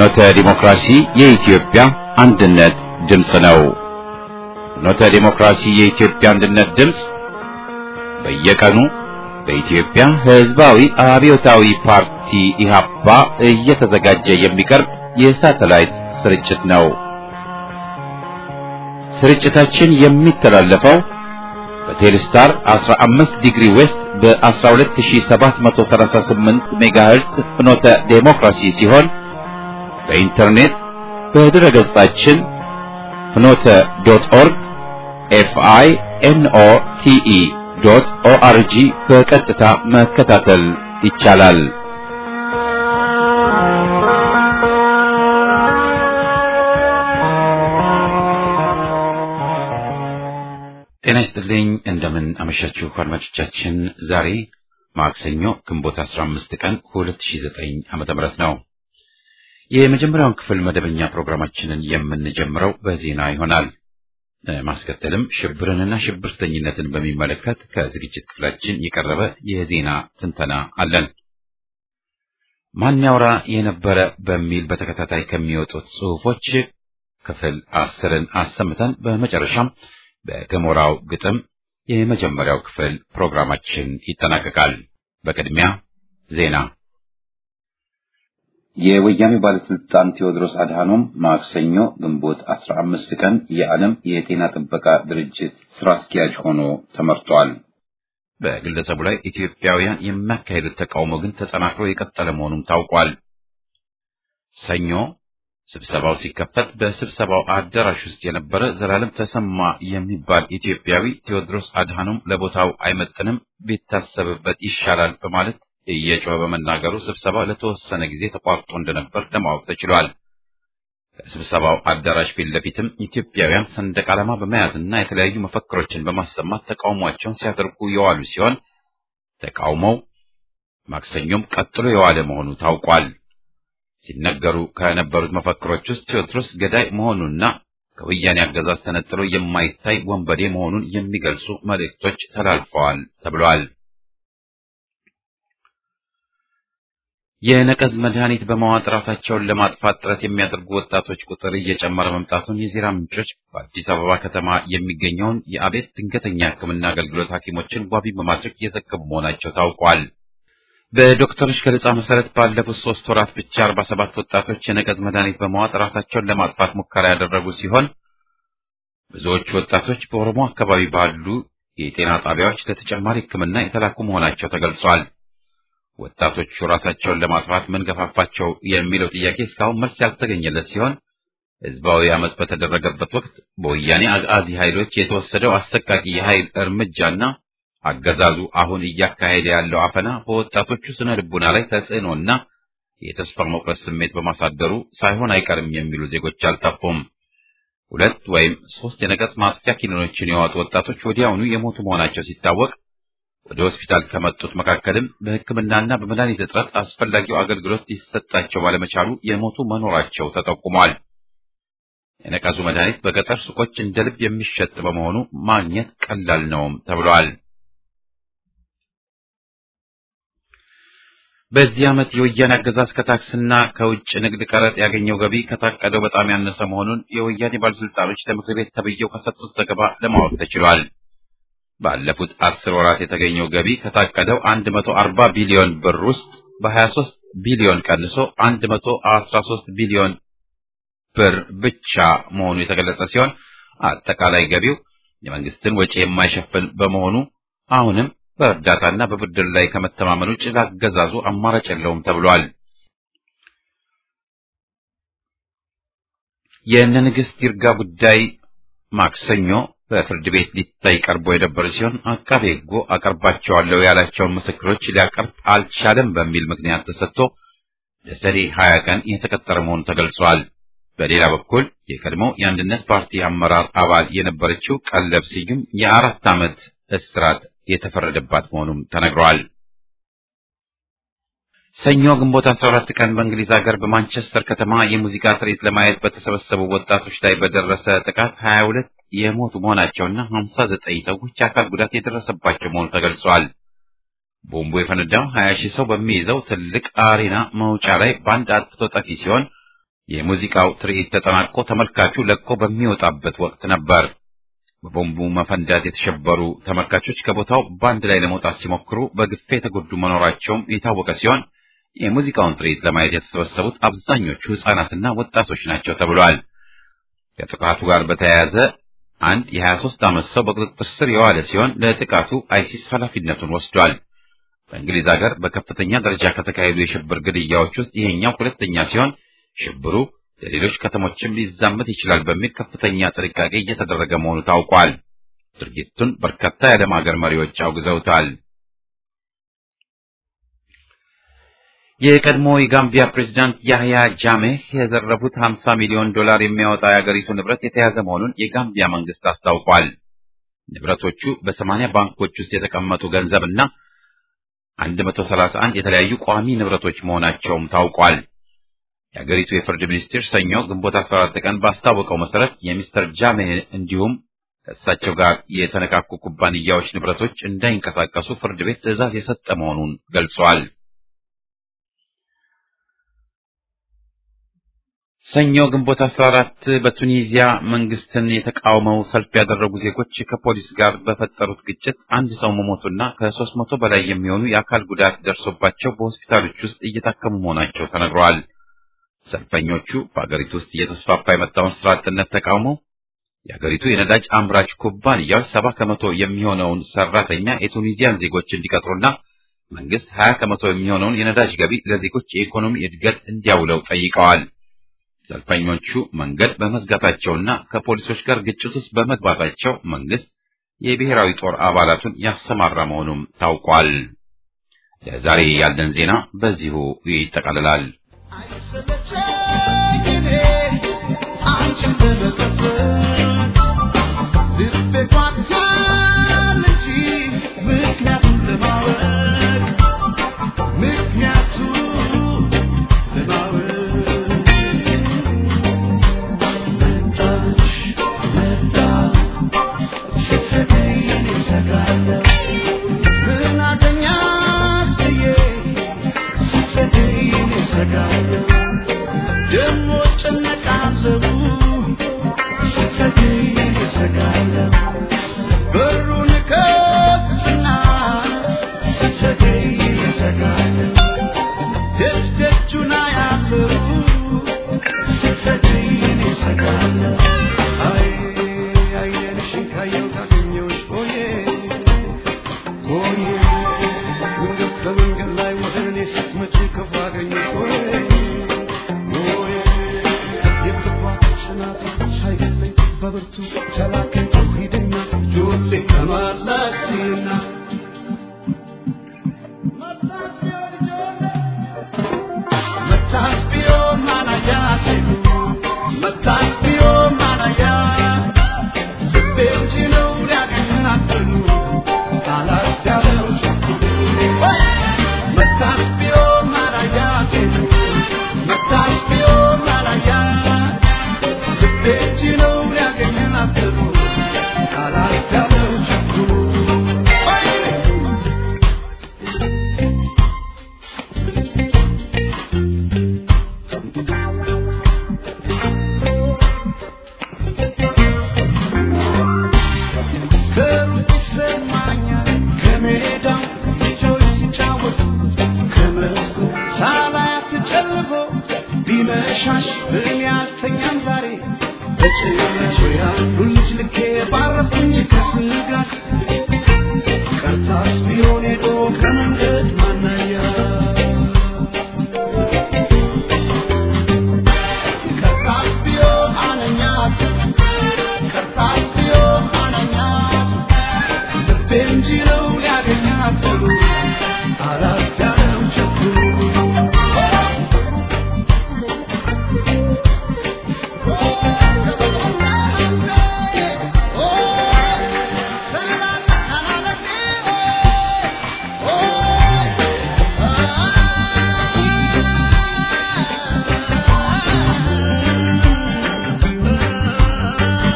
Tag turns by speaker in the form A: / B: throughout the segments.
A: ፍኖተ ዲሞክራሲ የኢትዮጵያ አንድነት ድምፅ ነው። ፍኖተ ዲሞክራሲ የኢትዮጵያ አንድነት ድምፅ በየቀኑ በኢትዮጵያ ሕዝባዊ አብዮታዊ ፓርቲ ኢህአፓ እየተዘጋጀ የሚቀርብ የሳተላይት ስርጭት ነው። ስርጭታችን የሚተላለፈው በቴሌስታር 15 ዲግሪ ዌስት በ12738 ሜጋሄርስ ፍኖተ ዴሞክራሲ ሲሆን በኢንተርኔት በድረ ገጻችን ፍኖተ ዶት ኦርግ ኤፍአይ ኤንኦ ቲኢ ዶት ኦአርጂ በቀጥታ መከታተል ይቻላል። ጤና ይስጥልኝ። እንደምን አመሻችሁ አድማጮቻችን። ዛሬ ማክሰኞ ግንቦት 15 ቀን 2009 ዓመተ ምህረት ነው። የመጀመሪያውን ክፍል መደበኛ ፕሮግራማችንን የምንጀምረው በዜና ይሆናል። ማስከተልም ሽብርንና ሽብርተኝነትን በሚመለከት ከዝግጅት ክፍላችን የቀረበ የዜና ትንተና አለን። ማን ያውራ የነበረ በሚል በተከታታይ ከሚወጡት ጽሑፎች ክፍል አስርን አሰምተን በመጨረሻም በገሞራው ግጥም የመጀመሪያው ክፍል ፕሮግራማችን ይጠናቀቃል። በቅድሚያ ዜና። የወያኔ ባለስልጣን ቴዎድሮስ አድሃኖም ማክሰኞ ግንቦት 15 ቀን የዓለም የጤና ጥበቃ ድርጅት ስራ አስኪያጅ ሆኖ ተመርጧል። በግለሰቡ ላይ ኢትዮጵያውያን የሚያካሂዱት ተቃውሞ ግን ተጠናክሮ የቀጠለ መሆኑም ታውቋል። ሰኞ ስብሰባው ሲከፈት በስብሰባው አዳራሽ ውስጥ የነበረ ዘላለም ተሰማ የሚባል ኢትዮጵያዊ ቴዎድሮስ አድሃኖም ለቦታው አይመጥንም፣ ቢታሰብበት ይሻላል በማለት እየጮኸ በመናገሩ ስብሰባው ለተወሰነ ጊዜ ተቋርጦ እንደነበር ለማወቅ ተችሏል። ከስብሰባው አዳራሽ ፊት ለፊትም ኢትዮጵያውያን ሰንደቅ ዓላማ በመያዝና የተለያዩ መፈክሮችን በማሰማት ተቃውሟቸውን ሲያደርጉ የዋሉ ሲሆን ተቃውሞው ማክሰኞም ቀጥሎ የዋለ መሆኑ ታውቋል። ሲነገሩ ከነበሩት መፈክሮች ውስጥ ቴዎድሮስ ገዳይ መሆኑና ከወያኔ አገዛዝ ተነጥሎ የማይታይ ወንበዴ መሆኑን የሚገልጹ መልእክቶች ተላልፈዋል ተብሏል። የነቀዝ መድኃኒት በመዋጥ ራሳቸውን ለማጥፋት ጥረት የሚያደርጉ ወጣቶች ቁጥር እየጨመረ መምጣቱን የዜና ምንጮች በአዲስ አበባ ከተማ የሚገኘውን የአቤት ድንገተኛ ሕክምና አገልግሎት ሐኪሞችን ዋቢ በማድረግ እየዘገቡ መሆናቸው ታውቋል። በዶክተሮች ገለጻ መሰረት ባለፉት ሶስት ወራት ብቻ አርባ ሰባት ወጣቶች የነቀዝ መድኃኒት በመዋጥ ራሳቸውን ለማጥፋት ሙከራ ያደረጉ ሲሆን ብዙዎቹ ወጣቶች በኦሮሞ አካባቢ ባሉ የጤና ጣቢያዎች ለተጨማሪ ሕክምና የተላኩ መሆናቸው ተገልጿል። ወጣቶቹ ራሳቸውን ለማጥፋት ምን ገፋፋቸው የሚለው ጥያቄ እስካሁን መልስ ያልተገኘለት ሲሆን ህዝባዊ አመፅ በተደረገበት ወቅት በወያኔ አጋዚ ኃይሎች የተወሰደው አሰቃቂ የኃይል እርምጃና አገዛዙ አሁን እያካሄደ ያለው አፈና በወጣቶቹ ስነ ልቡና ላይ ተጽዕኖና የተስፋ መቁረጥ ስሜት በማሳደሩ ሳይሆን አይቀርም የሚሉ ዜጎች አልጠፉም። ሁለት ወይም ሶስት የነቀዝ ማጥፊያ ኪኒኖችን የዋጡ ወጣቶች ወዲያውኑ የሞቱ መሆናቸው ሲታወቅ ወደ ሆስፒታል ከመጡት መካከልም በሕክምናና በመድኃኒት እጥረት አስፈላጊው አገልግሎት ሊሰጣቸው ባለመቻሉ የሞቱ መኖራቸው ተጠቁሟል። የነቀዙ መድኃኒት በገጠር ሱቆች እንደ ልብ የሚሸጥ በመሆኑ ማግኘት ቀላል ነውም ተብሏል። በዚህ ዓመት የወያኔ አገዛዝ ከታክስና ከውጭ ንግድ ቀረጥ ያገኘው ገቢ ከታቀደው በጣም ያነሰ መሆኑን የወያኔ ባለስልጣኖች ለምክር ቤት ተብዬው ከሰጡት ዘገባ ለማወቅ ተችሏል። ባለፉት አስር ወራት የተገኘው ገቢ ከታቀደው 140 ቢሊዮን ብር ውስጥ በ23 ቢሊዮን ቀንሶ 113 ቢሊዮን ብር ብቻ መሆኑ የተገለጸ ሲሆን አጠቃላይ ገቢው የመንግስትን ወጪ የማይሸፍን በመሆኑ አሁንም በእርዳታና በብድር ላይ ከመተማመን ውጭ ላገዛዙ አማራጭ የለውም ተብሏል። የእነ ንግሥት ይርጋ ጉዳይ ማክሰኞ በፍርድ ቤት ሊታይ ቀርቦ የነበረ ሲሆን አቃቤ ሕጉ አቀርባቸዋለሁ ያላቸውን ምስክሮች ሊያቀርብ አልቻለም በሚል ምክንያት ተሰጥቶ ለሰኔ ሀያ ቀን የተቀጠረ መሆኑ ተገልጿል። በሌላ በኩል የቀድሞው የአንድነት ፓርቲ አመራር አባል የነበረችው ቀለብ ስዩም የአራት ዓመት እስራት የተፈረደባት መሆኑም ተነግሯል። ሰኞ ግንቦት 14 ቀን በእንግሊዝ ሀገር በማንቸስተር ከተማ የሙዚቃ ትርኢት ለማየት በተሰበሰቡ ወጣቶች ላይ በደረሰ ጥቃት 22 የሞቱ መሆናቸውና 59 ሰዎች አካል ጉዳት የደረሰባቸው መሆኑ ተገልጿል። ቦምቡ የፈነዳው 20 ሺህ ሰው በሚይዘው ትልቅ አሬና መውጫ ላይ በአንድ አጥፍቶ ጠፊ ሲሆን የሙዚቃው ትርኢት ተጠናቆ ተመልካቹ ለቆ በሚወጣበት ወቅት ነበር። በቦምቡ መፈንዳት የተሸበሩ ተመልካቾች ከቦታው በአንድ ላይ ለመውጣት ሲሞክሩ በግፌ የተጎዱ መኖራቸውም የታወቀ ሲሆን የሙዚቃውን ትርኢት ለማየት የተሰበሰቡት አብዛኞቹ ሕፃናትና ወጣቶች ናቸው ተብሏል። ከጥቃቱ ጋር በተያያዘ አንድ የ23 ዓመት ሰው በቁጥጥር ስር የዋለ ሲሆን ለጥቃቱ አይሲስ ኃላፊነቱን ወስዷል። በእንግሊዝ ሀገር በከፍተኛ ደረጃ ከተካሄዱ የሽብር ግድያዎች ውስጥ ይሄኛው ሁለተኛ ሲሆን ሽብሩ ለሌሎች ከተሞችም ሊዛመት ይችላል በሚል ከፍተኛ ጥንቃቄ እየተደረገ መሆኑ ታውቋል። ድርጊቱን በርካታ የዓለም ሀገር መሪዎች አውግዘውታል። የቀድሞ የጋምቢያ ፕሬዝዳንት ያህያ ጃሜህ የዘረፉት 50 ሚሊዮን ዶላር የሚያወጣ የአገሪቱ ንብረት የተያዘ መሆኑን የጋምቢያ መንግስት አስታውቋል። ንብረቶቹ በሰማንያ ባንኮች ውስጥ የተቀመጡ ገንዘብና 131 የተለያዩ ቋሚ ንብረቶች መሆናቸውም ታውቋል። የአገሪቱ የፍርድ ሚኒስቴር ሰኞ ግንቦት 14 ቀን ባስታወቀው መሰረት የሚስተር ጃሜህ እንዲሁም ከእሳቸው ጋር የተነካኩ ኩባንያዎች ንብረቶች እንዳይንቀሳቀሱ ፍርድ ቤት ትዕዛዝ የሰጠ መሆኑን ገልጿል። ሰኞ ግንቦት 14 በቱኒዚያ መንግስትን የተቃውመው ሰልፍ ያደረጉ ዜጎች ከፖሊስ ጋር በፈጠሩት ግጭት አንድ ሰው መሞቱና ከሦስት መቶ በላይ የሚሆኑ የአካል ጉዳት ደርሶባቸው በሆስፒታሎች ውስጥ እየታከሙ መሆናቸው ተነግረዋል። ሰልፈኞቹ በአገሪቱ ውስጥ እየተስፋፋ የመጣውን ስራ አጥነት ተቃውመው የአገሪቱ የነዳጅ አምራች ኩባንያዎች ሰባ ከመቶ የሚሆነውን ሰራተኛ የቱኒዚያን ዜጎች እንዲቀጥሩና መንግስት ሀያ ከመቶ የሚሆነውን የነዳጅ ገቢ ለዜጎች የኢኮኖሚ እድገት እንዲያውለው ጠይቀዋል። ሰልፈኞቹ መንገድ በመዝጋታቸውና ከፖሊሶች ጋር ግጭት ውስጥ በመግባታቸው መንግስት የብሔራዊ ጦር አባላቱን ያሰማራ መሆኑም ታውቋል። ለዛሬ ያለን ዜና በዚሁ ይጠቃልላል።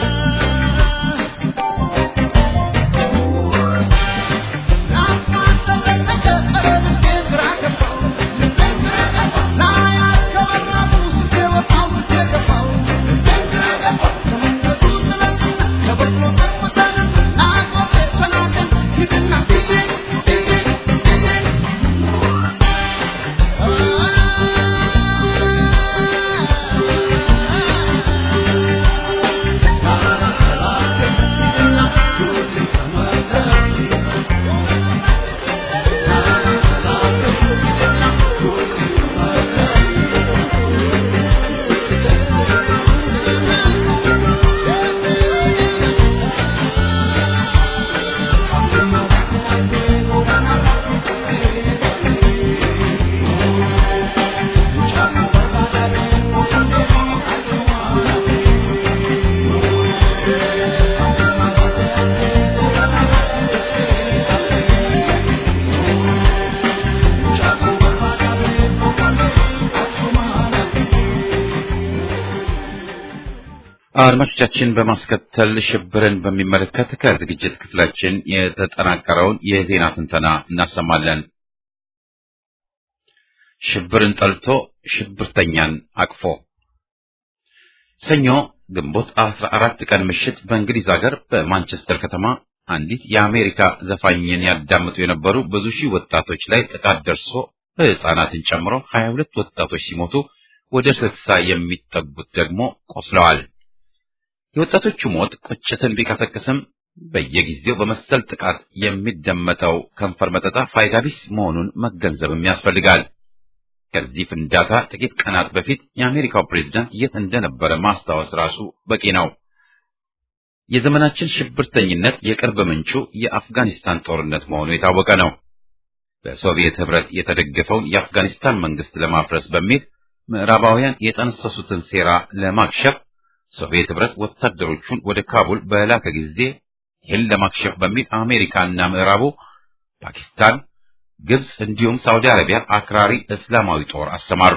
B: Thank you.
A: አድማጮቻችን በማስከተል ሽብርን በሚመለከት ከዝግጅት ክፍላችን የተጠናቀረውን የዜና ትንተና እናሰማለን። ሽብርን ጠልቶ ሽብርተኛን አቅፎ ሰኞ ግንቦት 14 ቀን ምሽት በእንግሊዝ ሀገር በማንቸስተር ከተማ አንዲት የአሜሪካ ዘፋኝን ያዳምጡ የነበሩ ብዙ ሺህ ወጣቶች ላይ ጥቃት ደርሶ ሕፃናትን ጨምሮ 22 ወጣቶች ሲሞቱ ወደ 60 የሚጠጉት ደግሞ ቆስለዋል። የወጣቶቹ ሞት ቁጭትን ቢቀሰቅስም በየጊዜው በመሰል ጥቃት የሚደመጠው ከንፈር መጠጣ ፋይዳ ቢስ መሆኑን መገንዘብም ያስፈልጋል። ከዚህ ፍንዳታ ጥቂት ቀናት በፊት የአሜሪካው ፕሬዝዳንት የት እንደነበረ ማስታወስ ራሱ በቂ ነው። የዘመናችን ሽብርተኝነት የቅርብ ምንጩ የአፍጋኒስታን ጦርነት መሆኑ የታወቀ ነው። በሶቪየት ሕብረት የተደገፈውን የአፍጋኒስታን መንግስት ለማፍረስ በሚል ምዕራባውያን የጠነሰሱትን ሴራ ለማክሸፍ ሶቪየት ሕብረት ወታደሮቹን ወደ ካቡል በላከ ጊዜ ይህን ለማክሸፍ በሚል አሜሪካና ምዕራቡ ፓኪስታን፣ ግብጽ እንዲሁም ሳውዲ አረቢያ አክራሪ እስላማዊ ጦር አሰማሩ።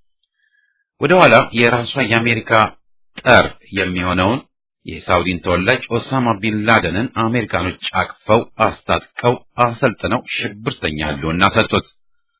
A: ወደ ኋላ የራሷ የአሜሪካ ጠር የሚሆነውን የሳውዲን ተወላጅ ኦሳማ ቢን ላደንን አሜሪካኖች አቅፈው አስታጥቀው አሰልጥነው ሽብርተኛ ህልውና ሰጡት።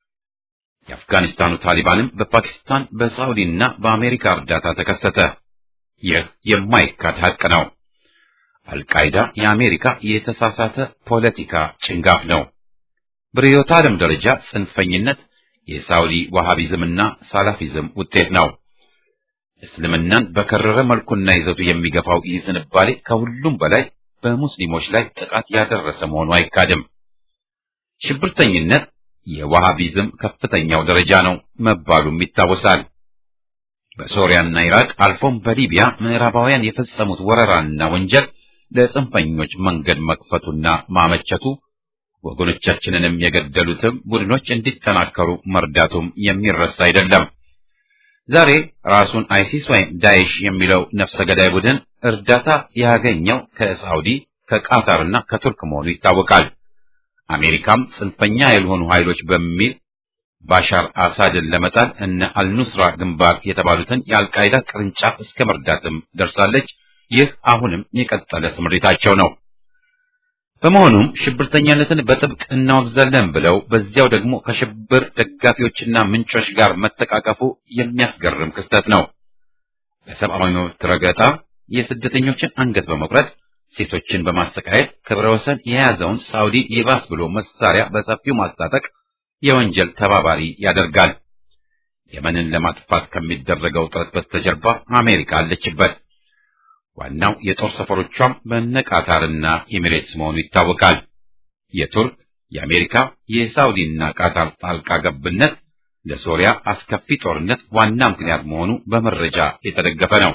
A: የአፍጋኒስታኑ ታሊባንም በፓኪስታን በሳውዲና በአሜሪካ እርዳታ ተከሰተ። ይህ የማይካድ ሀቅ ነው። አልቃይዳ የአሜሪካ የተሳሳተ ፖለቲካ ጭንጋፍ ነው። በርዕዮተ ዓለም ደረጃ ጽንፈኝነት የሳውዲ ዋሃቢዝምና ሳላፊዝም ውጤት ነው። እስልምናን በከረረ መልኩና ይዘቱ የሚገፋው ይህ ዝንባሌ ከሁሉም በላይ በሙስሊሞች ላይ ጥቃት ያደረሰ መሆኑ አይካድም። ሽብርተኝነት የዋሃቢዝም ከፍተኛው ደረጃ ነው መባሉም ይታወሳል። በሶሪያና ኢራቅ አልፎም በሊቢያ ምዕራባውያን የፈጸሙት ወረራና ወንጀል ለጽንፈኞች መንገድ መክፈቱና ማመቸቱ ወገኖቻችንንም የገደሉትም ቡድኖች እንዲጠናከሩ መርዳቱም የሚረሳ አይደለም። ዛሬ ራሱን አይሲስ ወይም ዳይሽ የሚለው ነፍሰ ገዳይ ቡድን እርዳታ ያገኘው ከሳውዲ ከቃታርና ከቱርክ መሆኑ ይታወቃል። አሜሪካም ጽንፈኛ ያልሆኑ ኃይሎች በሚል ባሻር አሳድን ለመጣል እነ አልኑስራ ግንባር የተባሉትን የአልቃይዳ ቅርንጫፍ እስከ መርዳትም ደርሳለች። ይህ አሁንም የቀጠለ ስምሪታቸው ነው። በመሆኑም ሽብርተኛነትን በጥብቅ እናወግዛለን ብለው በዚያው ደግሞ ከሽብር ደጋፊዎችና ምንጮች ጋር መተቃቀፉ የሚያስገርም ክስተት ነው። በሰብአዊ መብት ረገጣ የስደተኞችን አንገት በመቁረጥ ሴቶችን በማሰቃየት ክብረ ወሰን የያዘውን ሳውዲ ይባስ ብሎ መሳሪያ በሰፊው ማስታጠቅ የወንጀል ተባባሪ ያደርጋል። የመንን ለማጥፋት ከሚደረገው ጥረት በስተጀርባ አሜሪካ አለችበት። ዋናው የጦር ሰፈሮቿም በነቃታርና ኤሚሬትስ መሆኑ ይታወቃል። የቱርክ፣ የአሜሪካ፣ የሳውዲና ቃታር ጣልቃ ገብነት ለሶሪያ አስከፊ ጦርነት ዋና ምክንያት መሆኑ በመረጃ የተደገፈ ነው።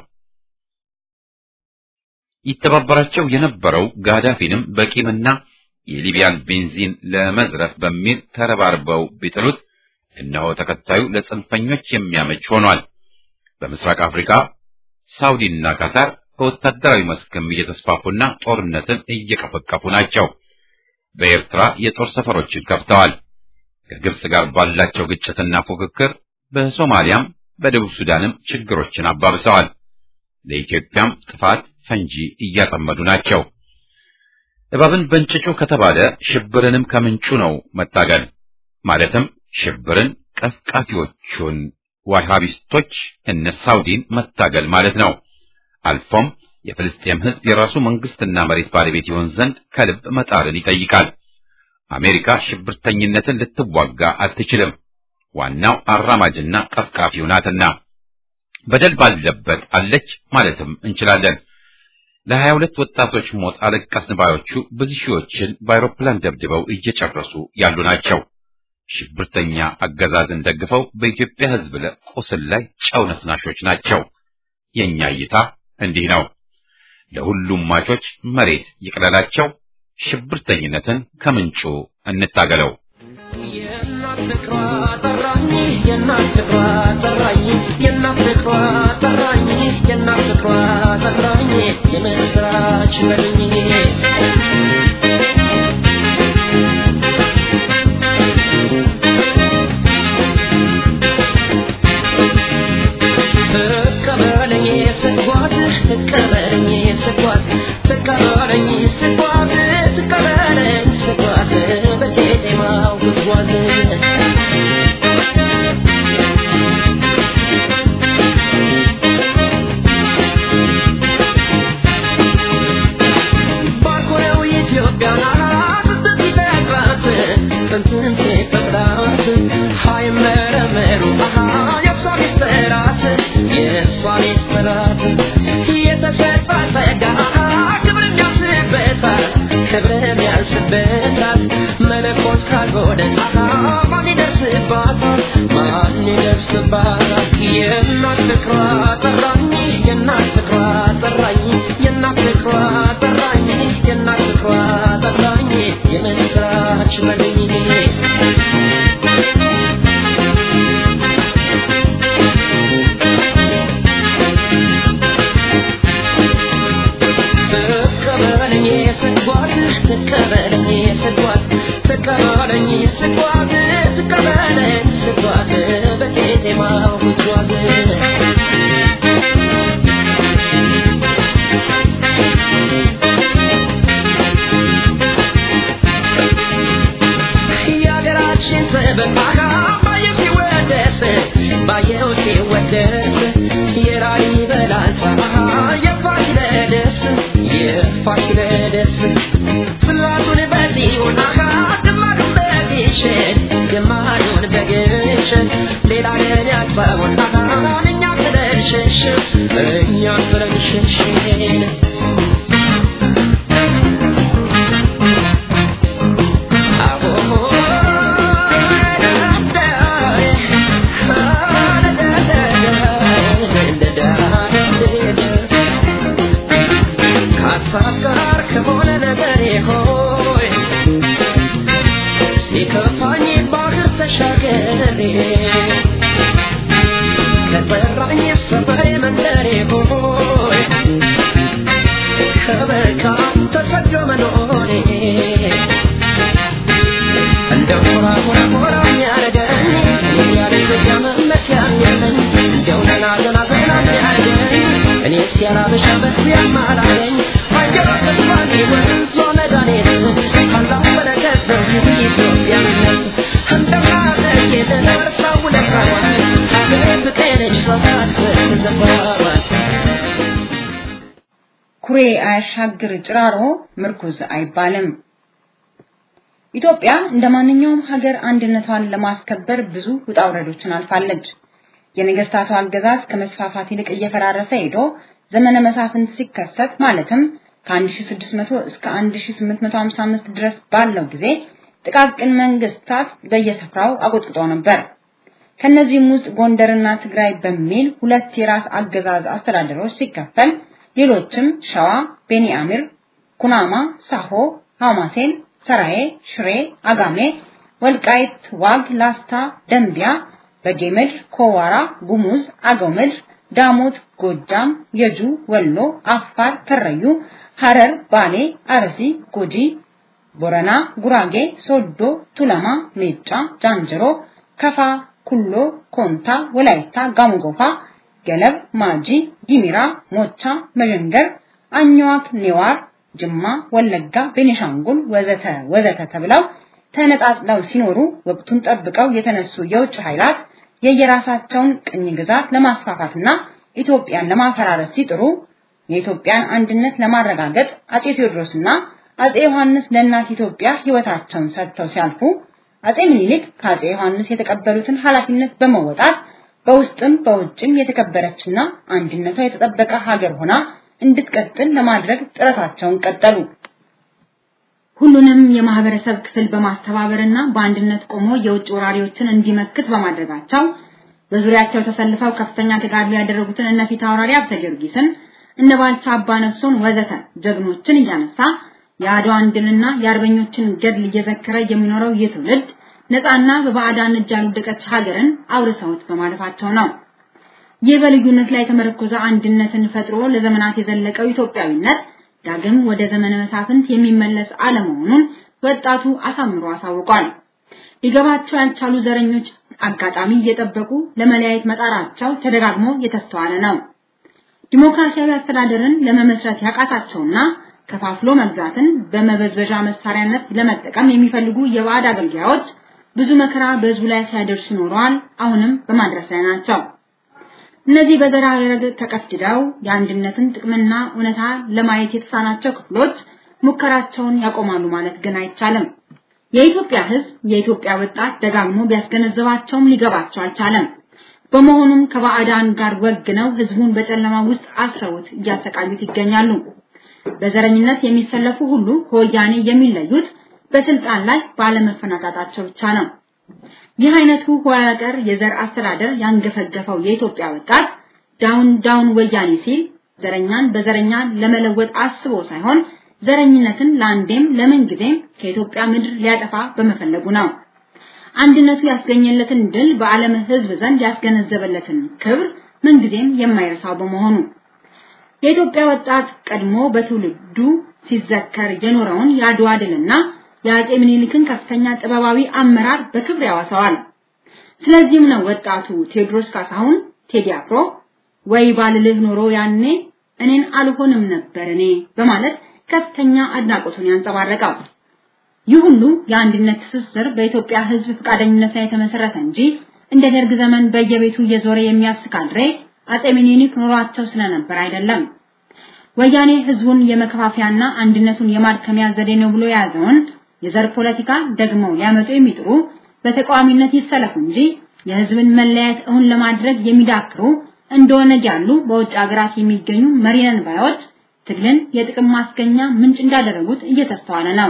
A: ይተባበራቸው የነበረው ጋዳፊንም በቂምና የሊቢያን ቤንዚን ለመዝረፍ በሚል ተረባርበው ቢጥሉት እነሆ ተከታዩ ለጽንፈኞች የሚያመች ሆኗል። በምስራቅ አፍሪካ ሳውዲና ካታር በወታደራዊ መስክም እየተስፋፉና ጦርነትን እየቀፈቀፉ ናቸው። በኤርትራ የጦር ሰፈሮችን ከፍተዋል። ከግብጽ ጋር ባላቸው ግጭትና ፉክክር በሶማሊያም በደቡብ ሱዳንም ችግሮችን አባብሰዋል። ለኢትዮጵያም ጥፋት ፈንጂ እያጠመዱ ናቸው። እባብን በእንጭጩ ከተባለ ሽብርንም ከምንጩ ነው መታገል። ማለትም ሽብርን ቀፍቃፊዎቹን ዋሃቢስቶች እነ ሳውዲን መታገል ማለት ነው። አልፎም የፍልስጤም ሕዝብ የራሱ መንግስትና መሬት ባለቤት ይሆን ዘንድ ከልብ መጣርን ይጠይቃል። አሜሪካ ሽብርተኝነትን ልትዋጋ አትችልም። ዋናው አራማጅና ቀፍቃፊው ናትና በደል ባለበት አለች ማለትም እንችላለን። ለሀያ ሁለት ወጣቶች ሞት አለቀስን ባዮቹ ብዙ ሺዎችን በአውሮፕላን ደብድበው እየጨረሱ ያሉ ናቸው። ሽብርተኛ አገዛዝን ደግፈው በኢትዮጵያ ሕዝብ ቁስል ላይ ጨው ነስናሾች ናቸው። የእኛ እይታ እንዲህ ነው። ለሁሉም ማቾች መሬት ይቅለላቸው። ሽብርተኝነትን ከምንጩ እንታገለው።
B: የእናት ፍቅሯ ጠራኝ የእናት ፍቅሯ ጠራኝ የእናት ፍቅሯ ጠራኝ የእናት ፍቅሯ ጠራኝ የምስራች በልኝ እቀበለኝ ስጓዝሽ በሳት መለኮት ካልሆነ ማን ይደርስባታል ማን ይደርስባታል የእናት ፍቅሯ ጠራኝ የእናት ፍቅሯ ጠራኝ የእናት ፍቅሯ ጠራኝ የእናት ፍቅሯ ጠራኝ የምስራች በልኝ ተቀበለኝ ስጓዝ ተቀበለኝ ስጓዝ ተቀበለኝ ስጓዝ ተቀበለኝ ስጓዝ በቄጤማው ጉዟዝ የሀገራችን ጥበብ ባየው ሲወደስ ባየው ሲወደስ የላሊበላን ፀሐይ የፋሲለደስ የፋሲለደስ ጽላቱን በጽዮን ግማዱን በግሸን ግማዱን በግሸን ሌላ ለን ያግባቡን እኛ ብለን ሸሽን እኛ ብለን ሸሽን ከሀሳብ ጋር ከሆነ ነገሬ ሆይ ሲከፋኝ ባህር ተሻገሬ ከጠራኝ ሰፈሬ መንደሬ ሆይ ከበቃም ተሰዶ መኖሬ እንደው ሞራ ሞራ ሞራ የሚያረገኝ ያለ ኢትዮጵያ መመኪያ ያለኝ እንደው ገና ገና ገና የሚያረገኝ እኔ ሲያላበሻ በዚያም አላገኝ አየር ተስፋኒ ወንዞ መድኃኒት ካላሁ በረከት ነው ኢትዮጵያነት እንደማደግ የተነሳው ለካዋል ሀገር ፍቅርሽ ሰባት ዘፈሯል
C: ኩሬ አያሻግር ጭራሮ ምርኩዝ አይባልም። ኢትዮጵያ እንደ ማንኛውም ሀገር አንድነቷን ለማስከበር ብዙ ውጣ ውረዶችን አልፋለች። የነገስታቱ አገዛዝ ከመስፋፋት ይልቅ እየፈራረሰ ሄዶ ዘመነ መሳፍንት ሲከሰት ማለትም ከ1600 እስከ 1855 ድረስ ባለው ጊዜ ጥቃቅን መንግስታት በየስፍራው አቆጥቁጠው ነበር። ከነዚህም ውስጥ ጎንደርና ትግራይ በሚል ሁለት የራስ አገዛዝ አስተዳደሮች ሲከፈል ሌሎችም ሸዋ፣ ቤኒአሚር፣ ኩናማ፣ ሳሆ፣ ሐማሴን፣ ሰራዬ፣ ሽሬ፣ አጋሜ፣ ወልቃይት፣ ዋግ፣ ላስታ፣ ደንቢያ፣ በጌምድር፣ ኮዋራ፣ ጉሙዝ፣ አገው ምድር፣ ዳሞት፣ ጎጃም፣ የጁ፣ ወሎ፣ አፋር፣ ከረዩ፣ ሐረር፣ ባሌ፣ አርሲ፣ ጉጂ፣ ቦረና፣ ጉራጌ፣ ሶዶ፣ ቱለማ፣ ሜጫ፣ ጃንጅሮ፣ ከፋ፣ ኩሎ፣ ኮንታ፣ ወላይታ፣ ጋሞጎፋ፣ ገለብ፣ ማጂ፣ ጊሚራ፣ ሞቻ፣ መዠንገር፣ አኝዋክ፣ ኔዋር፣ ጅማ፣ ወለጋ፣ ቤኒሻንጉል ወዘተ ወዘተ ተብለው ተነጣጥለው ሲኖሩ ወቅቱን ጠብቀው የተነሱ የውጭ ኃይላት የየራሳቸውን ቅኝ ግዛት ለማስፋፋትና ኢትዮጵያን ለማፈራረስ ሲጥሩ የኢትዮጵያን አንድነት ለማረጋገጥ አጼ ቴዎድሮስና አጼ ዮሐንስ ለእናት ኢትዮጵያ ሕይወታቸውን ሰጥተው ሲያልፉ አጼ ምኒልክ ከአጼ ዮሐንስ የተቀበሉትን ኃላፊነት በመወጣት በውስጥም በውጭም የተከበረችና አንድነቷ የተጠበቀ ሀገር ሆና እንድትቀጥል ለማድረግ ጥረታቸውን ቀጠሉ። ሁሉንም የማህበረሰብ ክፍል በማስተባበርና በአንድነት ቆሞ የውጭ ወራሪዎችን እንዲመክት በማድረጋቸው በዙሪያቸው ተሰልፈው ከፍተኛ ተጋድሎ ያደረጉትን እነ ፊት አውራሪ ሀብተ ጊዮርጊስን እነ ባልቻ አባ ነፍሶን ወዘተ ጀግኖችን እያነሳ የአድዋን ድልና የአርበኞችን ገድል እየዘከረ የሚኖረው ይህ ትውልድ ነፃና በባዕዳን እጅ ያልወደቀች ሀገርን አውርሰውት በማለፋቸው ነው። ይህ በልዩነት ላይ የተመረኮዘ አንድነትን ፈጥሮ ለዘመናት የዘለቀው ኢትዮጵያዊነት ዳግም ወደ ዘመነ መሳፍንት የሚመለስ አለመሆኑን ወጣቱ አሳምሮ አሳውቋል። ሊገባቸው ያልቻሉ ዘረኞች አጋጣሚ እየጠበቁ ለመለያየት መጣራቸው ተደጋግሞ የተስተዋለ ነው። ዲሞክራሲያዊ አስተዳደርን ለመመስረት ያቃታቸውና ከፋፍሎ መግዛትን በመበዝበዣ መሳሪያነት ለመጠቀም የሚፈልጉ የባዕድ አገልጋዮች ብዙ መከራ በህዝቡ ላይ ሲያደርሱ ኖረዋል። አሁንም በማድረስ ላይ ናቸው። እነዚህ በዘራ ረገድ ተቀፍድደው የአንድነትን ጥቅምና እውነታ ለማየት የተሳናቸው ክፍሎች ሙከራቸውን ያቆማሉ ማለት ግን አይቻልም። የኢትዮጵያ ህዝብ፣ የኢትዮጵያ ወጣት ደጋግሞ ቢያስገነዝባቸውም ሊገባቸው አልቻለም። በመሆኑም ከባዕዳን ጋር ወግነው ህዝቡን በጨለማ ውስጥ አስረውት እያሰቃዩት ይገኛሉ። በዘረኝነት የሚሰለፉ ሁሉ ከወያኔ የሚለዩት በስልጣን ላይ ባለመፈናጣታቸው ብቻ ነው። ይህ አይነቱ ኋላ ቀር የዘር አስተዳደር ያንገፈገፈው የኢትዮጵያ ወጣት ዳውን ዳውን ወያኔ ሲል ዘረኛን በዘረኛ ለመለወጥ አስቦ ሳይሆን ዘረኝነትን ለአንዴም ለምን ጊዜም ከኢትዮጵያ ምድር ሊያጠፋ በመፈለጉ ነው። አንድነቱ ያስገኘለትን ድል በዓለም ሕዝብ ዘንድ ያስገነዘበለትን ክብር ምንጊዜም የማይረሳው በመሆኑ የኢትዮጵያ ወጣት ቀድሞ በትውልዱ ሲዘከር የኖረውን የአድዋ ድልና የአጼ ምኒልክን ከፍተኛ ጥበባዊ አመራር በክብር ያወሳዋል። ስለዚህም ነው ወጣቱ ቴዎድሮስ ካሳሁን ቴዲ አፍሮ ወይ ባልልህ ኖሮ ያኔ እኔን አልሆንም ነበር እኔ በማለት ከፍተኛ አድናቆቱን ያንጸባረቀው። ይህ ሁሉ የአንድነት ትስስር በኢትዮጵያ ሕዝብ ፈቃደኝነት ላይ የተመሰረተ እንጂ እንደ ደርግ ዘመን በየቤቱ እየዞረ የሚያስካድሬ አጼ ምኒልክ ኖሯቸው ስለነበር አይደለም። ወያኔ ህዝቡን የመከፋፊያና አንድነቱን የማድከሚያ ዘዴ ነው ብሎ የያዘውን የዘር ፖለቲካ ደግሞ ሊያመጡ የሚጥሩ በተቃዋሚነት ይሰለፉ እንጂ የህዝብን መለያየት እውን ለማድረግ የሚዳክሩ እንደሆነ ያሉ በውጭ ሀገራት የሚገኙ መሪነን ባዮች ትግልን የጥቅም ማስገኛ ምንጭ እንዳደረጉት እየተስተዋለ ነው።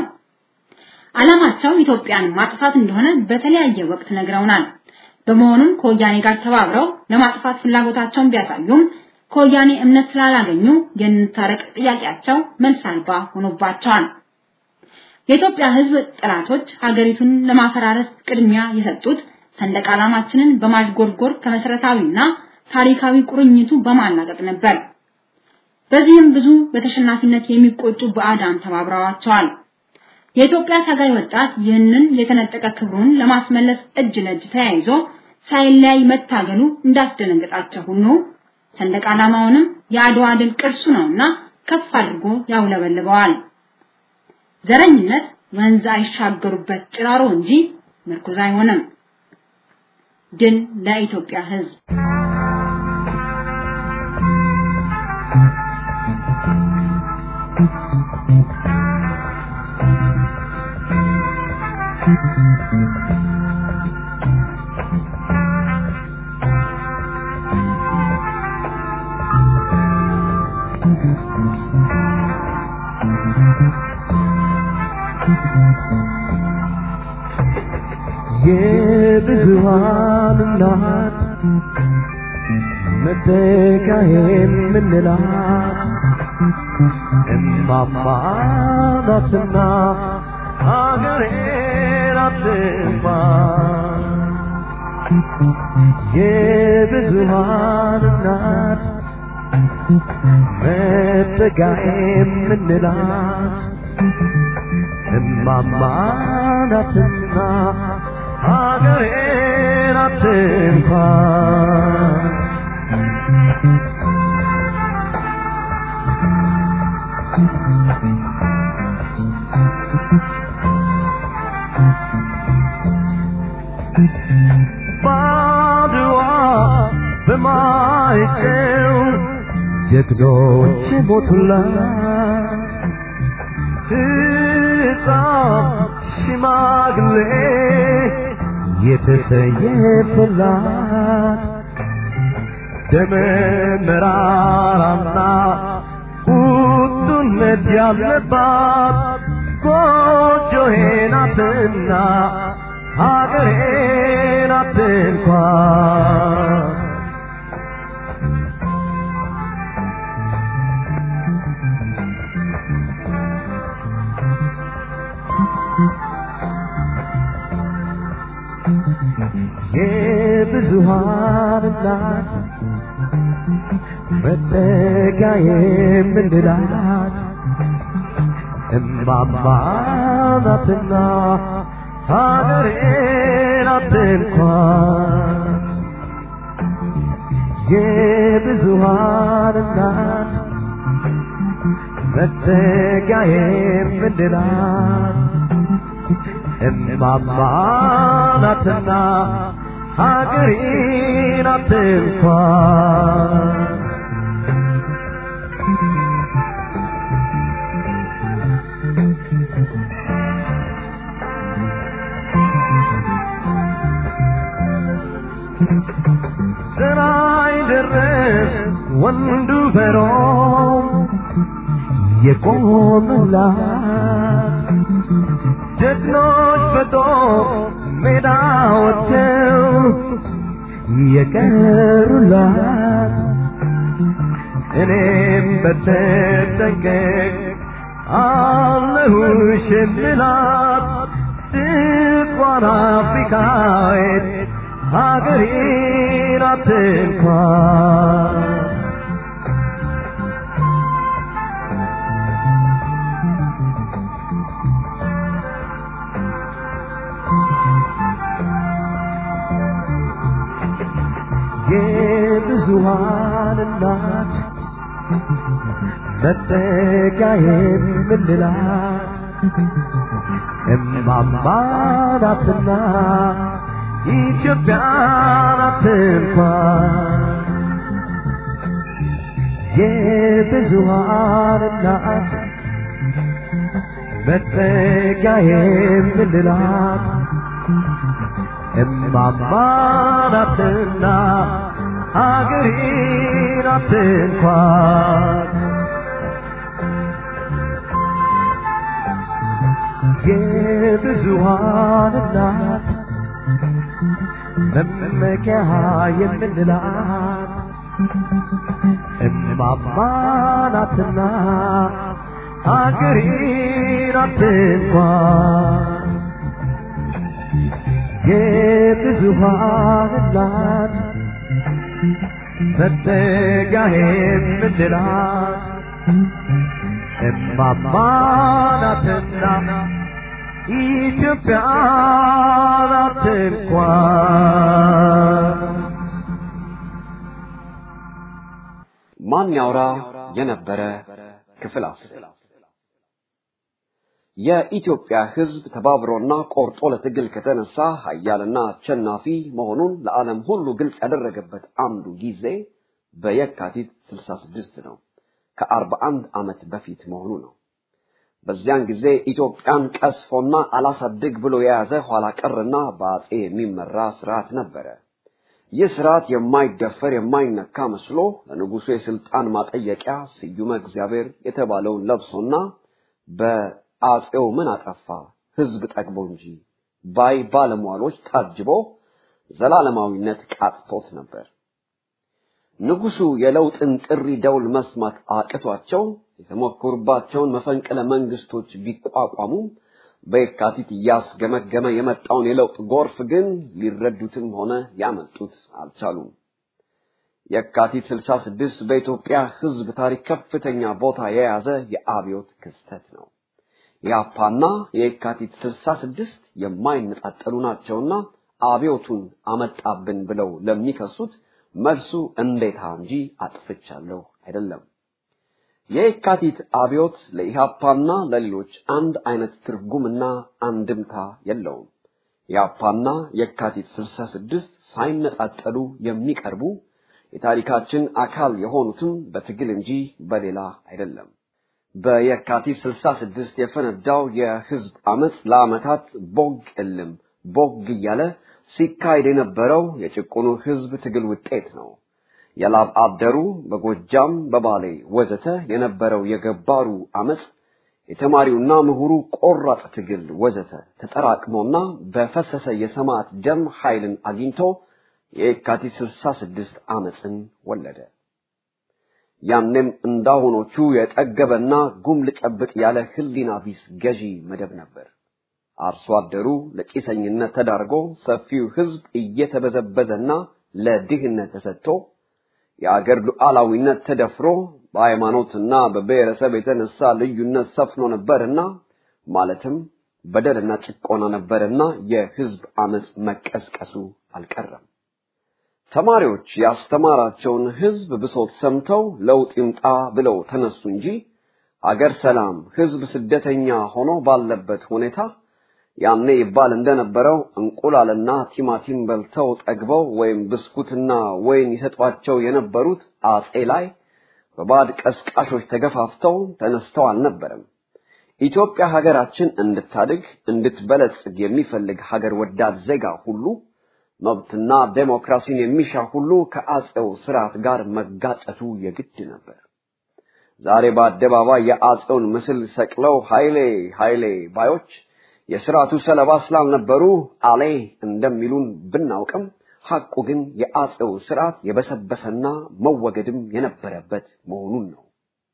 C: ዓላማቸው ኢትዮጵያን ማጥፋት እንደሆነ በተለያየ ወቅት ነግረውናል። በመሆኑም ከወያኔ ጋር ተባብረው ለማጥፋት ፍላጎታቸውን ቢያሳዩም ከወያኔ እምነት ስላላገኙ የንታረቅ ጥያቄያቸው መልስ አልባ ሆኖባቸዋል። የኢትዮጵያ ህዝብ ጠላቶች ሀገሪቱን ለማፈራረስ ቅድሚያ የሰጡት ሰንደቅ ዓላማችንን በማሽጎርጎር ከመሰረታዊና ታሪካዊ ቁርኝቱ በማላቀቅ ነበር። በዚህም ብዙ በተሸናፊነት የሚቆጩ ባዕዳን ተባብረዋቸዋል። የኢትዮጵያ ታጋይ ወጣት ይህንን የተነጠቀ ክብሩን ለማስመለስ እጅ ለእጅ ተያይዞ ሳይለያይ መታገሉ እንዳስደነገጣቸው ሁሉ ሰንደቅ ዓላማውንም የአድዋ ድል ቅርሱ ነውና ከፍ አድርጎ ያውለበልበዋል። ዘረኝነት ወንዝ አይሻገሩበት ጭራሮ እንጂ ምርኩዝ አይሆንም። ድል ለኢትዮጵያ ህዝብ።
D: የብዙሃን እናት መተካ የምንላት እማማ ናትና ሀገሬን አትጥፋ የብዙሃን እናት መተካ የምንላት እማማ ናትና ሀገሬን አትንኳ ባድዋ በማይጨው ጀግኖች ሞቱላት ሕፃን ሽማግሌ የተሰየፈላት ደመ መራራና ቁጡነት ያለባት ጎጆዬ ናትና ሀገሬ ናት እንኳን የብዙሃን እናት መጠጊያ የምንላት እማማ ናትና ሀገሬ ናት እንኳን የብዙሃን እናት መጠጊያ የምንላት እማማ ናትና ሀገሬ ናት እንኳን ስራይ ድረስ ወንዱ በሮም የቆመላት ጀግኖች በጦር ሜዳ ወጥተው የቀሩላት እኔም በተጠንቀቅ አለሁሽ የምላት ስቋን አፍሪካዊት ሀገሬን አትንኳን የብዙሃን እናት መጠጊያዬ የምንላት እማማ ናትና ኢትዮጵያ ናት እንኳን የብዙሃን እናት መጠጊያዬ የምንላት እማማ ናትና ሀገሬ ናት እንኳን የብዙሃን እናት መመኪያ የምንላት እማማ ናትና ሀገሬ ናት እንኳን የብዙሃን እናት መጠጊያ የምንላት እማማ ናትና ኢትዮጵያ ናት እንኳን
E: ማን ያውራ የነበረ ክፍል አስር የኢትዮጵያ ሕዝብ ተባብሮና ቆርጦ ለትግል ከተነሳ ኃያልና አሸናፊ መሆኑን ለዓለም ሁሉ ግልጽ ያደረገበት አንዱ ጊዜ በየካቲት 66 ነው። ከ41 ዓመት በፊት መሆኑ ነው። በዚያን ጊዜ ኢትዮጵያን ቀስፎና አላሳድግ ብሎ የያዘ ኋላ ቀርና በአጼ የሚመራ ስርዓት ነበረ። ይህ ስርዓት የማይደፈር የማይነካ መስሎ ለንጉሱ የስልጣን ማጠየቂያ ስዩመ እግዚአብሔር የተባለውን ለብሶና በአጼው ምን አጠፋ ህዝብ ጠግቦ እንጂ ባይ ባለሟሎች ታጅቦ ዘላለማዊነት ቃጥቶት ነበር። ንጉሱ የለውጥን ጥሪ ደውል መስማት አቅቷቸው የተሞከሩባቸውን መፈንቅለ መንግስቶች ቢቋቋሙም በየካቲት እያስገመገመ የመጣውን የለውጥ ጎርፍ ግን ሊረዱትም ሆነ ሊያመልጡት አልቻሉም። የካቲት 66 በኢትዮጵያ ህዝብ ታሪክ ከፍተኛ ቦታ የያዘ የአብዮት ክስተት ነው። የአፓና የካቲት 66 የማይነጣጠሉ ናቸውና አብዮቱን አመጣብን ብለው ለሚከሱት መልሱ እንዴታ እንጂ አጥፍቻለሁ አይደለም። የካቲት አብዮት ለኢሃፓና ለሌሎች አንድ አይነት ትርጉምና አንድምታ የለውም። የአፓና የካቲት 66 ሳይነጣጠሉ የሚቀርቡ የታሪካችን አካል የሆኑትም በትግል እንጂ በሌላ አይደለም። በየካቲት 66 የፈነዳው የህዝብ አመፅ ለአመታት ቦግ እልም ቦግ እያለ ሲካሄድ የነበረው የጭቁኑ ህዝብ ትግል ውጤት ነው። የላብ አደሩ በጎጃም በባሌ ወዘተ የነበረው የገባሩ አመፅ የተማሪውና ምሁሩ ቆራጥ ትግል ወዘተ ተጠራቅሞና በፈሰሰ የሰማዕት ደም ኃይልን አግኝቶ የካቲት 66 አመፅን ወለደ። ያኔም እንዳሁኖቹ የጠገበና ጉም ልጨብጥ ያለ ህሊና ቢስ ገዢ መደብ ነበር። አርሶ አደሩ ለጭሰኝነት ተዳርጎ ሰፊው ህዝብ እየተበዘበዘና ለድህነት ተሰጥቶ የአገር ሉዓላዊነት ተደፍሮ በሃይማኖትና በብሔረሰብ የተነሳ ልዩነት ሰፍኖ ነበርና ማለትም በደልና ጭቆና ነበርና የህዝብ አመፅ መቀስቀሱ አልቀረም። ተማሪዎች ያስተማራቸውን ህዝብ ብሶት ሰምተው ለውጥ ይምጣ ብለው ተነሱ እንጂ አገር ሰላም፣ ህዝብ ስደተኛ ሆኖ ባለበት ሁኔታ ያኔ ይባል እንደነበረው እንቁላልና ቲማቲም በልተው ጠግበው ወይም ብስኩትና ወይን ይሰጧቸው የነበሩት አጼ ላይ በባዕድ ቀስቃሾች ተገፋፍተው ተነስተው አልነበረም። ኢትዮጵያ ሀገራችን እንድታድግ እንድትበለጽግ የሚፈልግ ሀገር ወዳድ ዜጋ ሁሉ መብትና ዴሞክራሲን የሚሻ ሁሉ ከአጼው ስርዓት ጋር መጋጨቱ የግድ ነበር። ዛሬ በአደባባይ የአጼውን ምስል ሰቅለው ኃይሌ ኃይሌ ባዮች የስርዓቱ ሰለባ ስላልነበሩ አሌ እንደሚሉን ብናውቅም ሐቁ ግን የአጼው ስርዓት የበሰበሰና መወገድም የነበረበት መሆኑን ነው።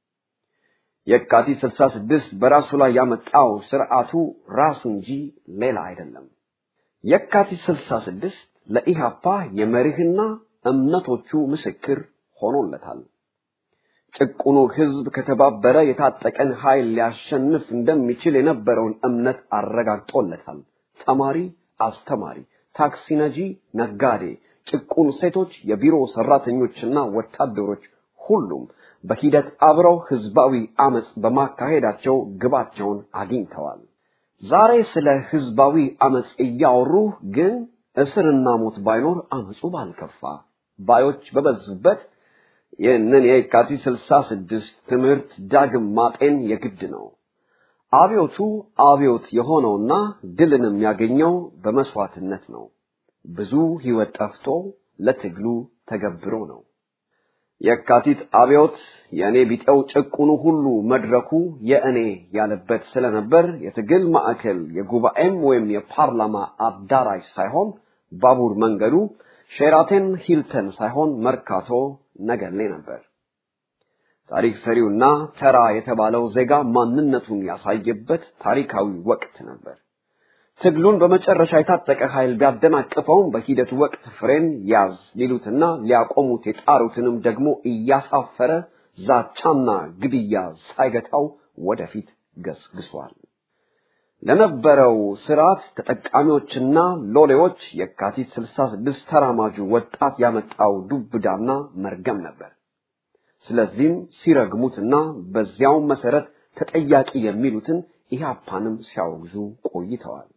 E: የካቲት 66 በራሱ ላይ ያመጣው ስርዓቱ ራሱ እንጂ ሌላ አይደለም። የካቲት 66 ለኢሃፓ የመሪህና እምነቶቹ ምስክር ሆኖለታል። ጭቁኑ ህዝብ ከተባበረ የታጠቀን ኃይል ሊያሸንፍ እንደሚችል የነበረውን እምነት አረጋግጦለታል። ተማሪ፣ አስተማሪ፣ ታክሲ ነጂ፣ ነጋዴ፣ ጭቁን ሴቶች፣ የቢሮ ሰራተኞችና ወታደሮች ሁሉም በሂደት አብረው ህዝባዊ አመጽ በማካሄዳቸው ግባቸውን አግኝተዋል። ዛሬ ስለ ህዝባዊ አመጽ እያወሩ ግን እስርና ሞት ባይኖር አመጹ ባልከፋ ባዮች በበዙበት ይህንን የካቲት ስልሳ ስድስት ትምህርት ዳግም ማጤን የግድ ነው። አብዮቱ አብዮት የሆነውና ድልንም ያገኘው በመስዋዕትነት ነው። ብዙ ህይወት ጠፍቶ ለትግሉ ተገብሮ ነው። የካቲት አብዮት የእኔ ቢጤው ጭቁኑ ሁሉ መድረኩ የእኔ ያለበት ስለነበር የትግል ማዕከል የጉባኤም ወይም የፓርላማ አዳራሽ ሳይሆን ባቡር መንገዱ ሼራተን ሂልተን ሳይሆን መርካቶ ነገሌ ነበር። ታሪክ ሰሪውና ተራ የተባለው ዜጋ ማንነቱን ያሳየበት ታሪካዊ ወቅት ነበር። ትግሉን በመጨረሻ የታጠቀ ኃይል ቢያደናቅፈውም በሂደቱ ወቅት ፍሬን ያዝ ሊሉትና ሊያቆሙት የጣሩትንም ደግሞ እያሳፈረ ዛቻና ግድያ ሳይገታው ወደፊት ገስግሷል። ለነበረው ስርዓት ተጠቃሚዎችና ሎሌዎች የካቲት 66 ተራማጁ ወጣት ያመጣው ዱብዳና መርገም ነበር። ስለዚህም ሲረግሙትና በዚያው መሰረት ተጠያቂ የሚሉትን ኢህአፓንም ሲያወግዙ ቆይተዋል።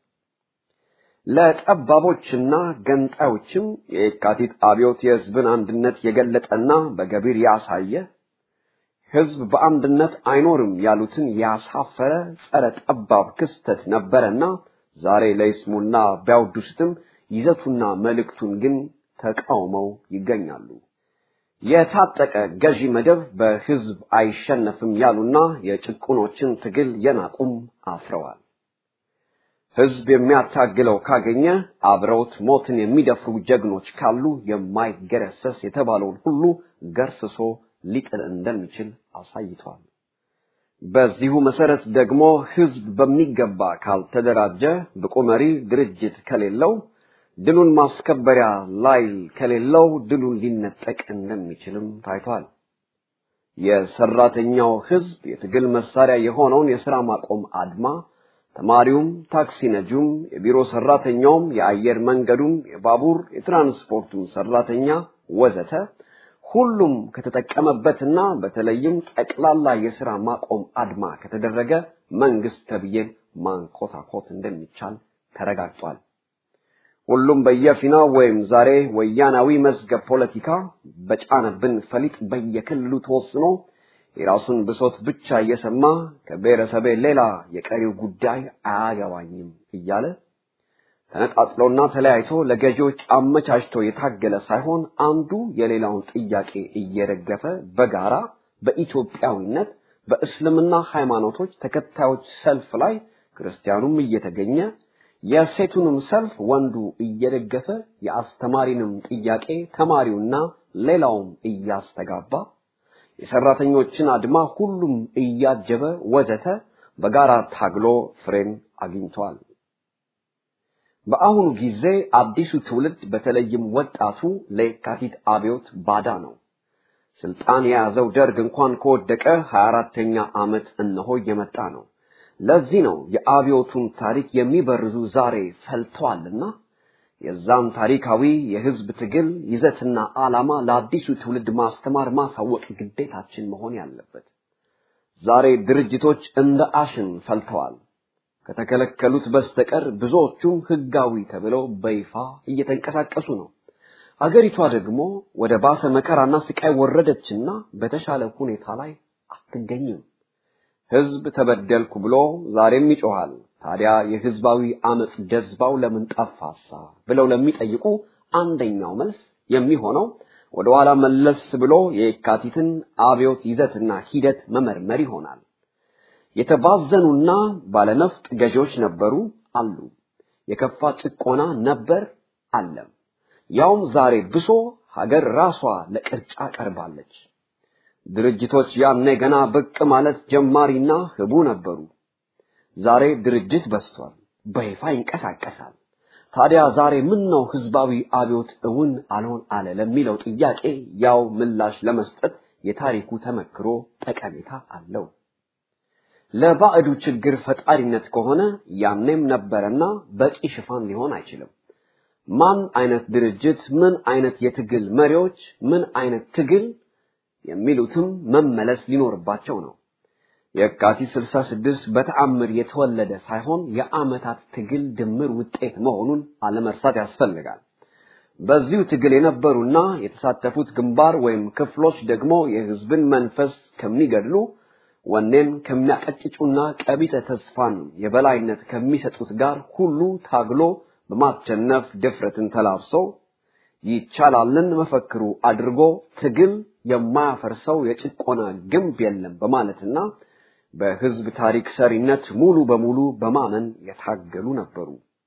E: ለጠባቦችና ገንጣዮችም የካቲት አብዮት የህዝብን አንድነት የገለጠና በገቢር ያሳየ ህዝብ በአንድነት አይኖርም ያሉትን ያሳፈረ ጸረ ጠባብ ክስተት ነበረና ዛሬ ለይስሙና ቢያወድሱትም ይዘቱና መልእክቱን ግን ተቃውመው ይገኛሉ። የታጠቀ ገዢ መደብ በህዝብ አይሸነፍም ያሉና የጭቁኖችን ትግል የናቁም አፍረዋል። ህዝብ የሚያታግለው ካገኘ አብረውት ሞትን የሚደፍሩ ጀግኖች ካሉ የማይገረሰስ የተባለውን ሁሉ ገርስሶ ሊጥል እንደሚችል አሳይቷል። በዚሁ መሰረት ደግሞ ህዝብ በሚገባ ካልተደራጀ ብቁ መሪ ድርጅት ከሌለው ድሉን ማስከበሪያ ላይ ከሌለው ድሉን ሊነጠቅ እንደሚችልም ታይቷል። የሰራተኛው ህዝብ የትግል መሳሪያ የሆነውን የሥራ ማቆም አድማ ተማሪውም፣ ታክሲ ነጂውም፣ የቢሮ ሰራተኛውም፣ የአየር መንገዱም፣ የባቡር የትራንስፖርቱም ሰራተኛ ወዘተ ሁሉም ከተጠቀመበትና በተለይም ጠቅላላ የሥራ ማቆም አድማ ከተደረገ መንግስት ተብዬን ማንኮታኮት እንደሚቻል ተረጋግጧል። ሁሉም በየፊናው ወይም ዛሬ ወያናዊ መዝገብ ፖለቲካ በጫነብን ፈሊጥ በየክልሉ ተወስኖ የራሱን ብሶት ብቻ እየሰማ ከብሔረሰቤ ሌላ የቀሪው ጉዳይ አያገባኝም እያለ ተነጣጥሎና ተለያይቶ ለገዢዎች አመቻችቶ የታገለ ሳይሆን አንዱ የሌላውን ጥያቄ እየደገፈ በጋራ በኢትዮጵያዊነት በእስልምና ሃይማኖቶች ተከታዮች ሰልፍ ላይ ክርስቲያኑም እየተገኘ የሴቱንም ሰልፍ ወንዱ እየደገፈ የአስተማሪንም ጥያቄ ተማሪውና ሌላውም እያስተጋባ የሰራተኞችን አድማ ሁሉም እያጀበ ወዘተ በጋራ ታግሎ ፍሬን አግኝቷል። በአሁኑ ጊዜ አዲሱ ትውልድ በተለይም ወጣቱ ለየካቲት አብዮት ባዳ ነው። ስልጣን የያዘው ደርግ እንኳን ከወደቀ 24ተኛ ዓመት እነሆ እየመጣ ነው። ለዚህ ነው የአብዮቱን ታሪክ የሚበርዙ ዛሬ ፈልተዋልና የዛን ታሪካዊ የህዝብ ትግል ይዘትና ዓላማ ለአዲሱ ትውልድ ማስተማር ማሳወቅ ግዴታችን መሆን ያለበት። ዛሬ ድርጅቶች እንደ አሽን ፈልተዋል። ከተከለከሉት በስተቀር ብዙዎቹም ህጋዊ ተብለው በይፋ እየተንቀሳቀሱ ነው። አገሪቷ ደግሞ ወደ ባሰ መከራና ስቃይ ወረደችና በተሻለ ሁኔታ ላይ አትገኝም። ህዝብ ተበደልኩ ብሎ ዛሬም ይጮሃል። ታዲያ የህዝባዊ አመጽ ጀዝባው ለምን ጠፋሳ ብለው ለሚጠይቁ አንደኛው መልስ የሚሆነው ወደ ኋላ መለስ ብሎ የካቲትን አብዮት ይዘትና ሂደት መመርመር ይሆናል። የተባዘኑና ባለነፍጥ ገዢዎች ነበሩ። አሉ። የከፋ ጭቆና ነበር አለም። ያውም ዛሬ ብሶ ሀገር ራሷ ለቅርጫ ቀርባለች። ድርጅቶች ያኔ ገና ብቅ ማለት ጀማሪና ህቡ ነበሩ። ዛሬ ድርጅት በስቷል፣ በይፋ ይንቀሳቀሳል። ታዲያ ዛሬ ምን ነው ህዝባዊ አብዮት እውን አልሆን አለ ለሚለው ጥያቄ ያው ምላሽ ለመስጠት የታሪኩ ተመክሮ ጠቀሜታ አለው። ለባዕዱ ችግር ፈጣሪነት ከሆነ ያኔም ነበረና በቂ ሽፋን ሊሆን አይችልም። ማን አይነት ድርጅት፣ ምን አይነት የትግል መሪዎች፣ ምን አይነት ትግል የሚሉትም መመለስ ሊኖርባቸው ነው። የካቲት 66 በተአምር የተወለደ ሳይሆን የዓመታት ትግል ድምር ውጤት መሆኑን አለመርሳት ያስፈልጋል። በዚሁ ትግል የነበሩና የተሳተፉት ግንባር ወይም ክፍሎች ደግሞ የህዝብን መንፈስ ከሚገድሉ ወኔን ከሚያቀጭጩና ቀቢጸ ተስፋን የበላይነት ከሚሰጡት ጋር ሁሉ ታግሎ በማቸነፍ ድፍረትን ተላብሶ ይቻላልን መፈክሩ አድርጎ ትግል የማያፈርሰው የጭቆና ግንብ የለም በማለትና በህዝብ ታሪክ ሰሪነት ሙሉ በሙሉ በማመን የታገሉ ነበሩ።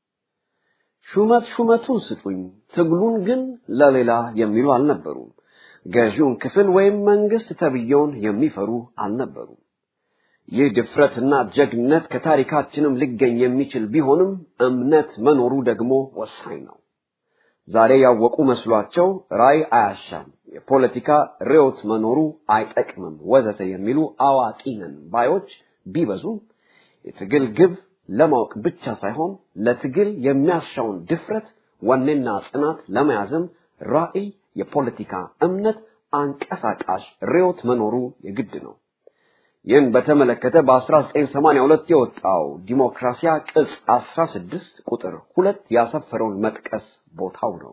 E: ሹመት ሹመቱን ስጡኝ፣ ትግሉን ግን ለሌላ የሚሉ አልነበሩም። ገዢውን ክፍል ወይም መንግስት ተብየውን የሚፈሩ አልነበሩም። ይህ ድፍረትና ጀግነት ከታሪካችንም ሊገኝ የሚችል ቢሆንም እምነት መኖሩ ደግሞ ወሳኝ ነው። ዛሬ ያወቁ መስሏቸው ራይ አያሻም፣ የፖለቲካ ርዕዮት መኖሩ አይጠቅምም፣ ወዘተ የሚሉ አዋቂ ነን ባዮች ቢበዙም የትግል ግብ ለማወቅ ብቻ ሳይሆን ለትግል የሚያሻውን ድፍረት፣ ወኔና ጽናት ለመያዝም ራዕይ፣ የፖለቲካ እምነት፣ አንቀሳቃሽ ርዕዮት መኖሩ የግድ ነው። ይህን በተመለከተ በ1982 የወጣው ዲሞክራሲያ ቅጽ 16 ቁጥር ሁለት ያሰፈረውን መጥቀስ ቦታው ነው።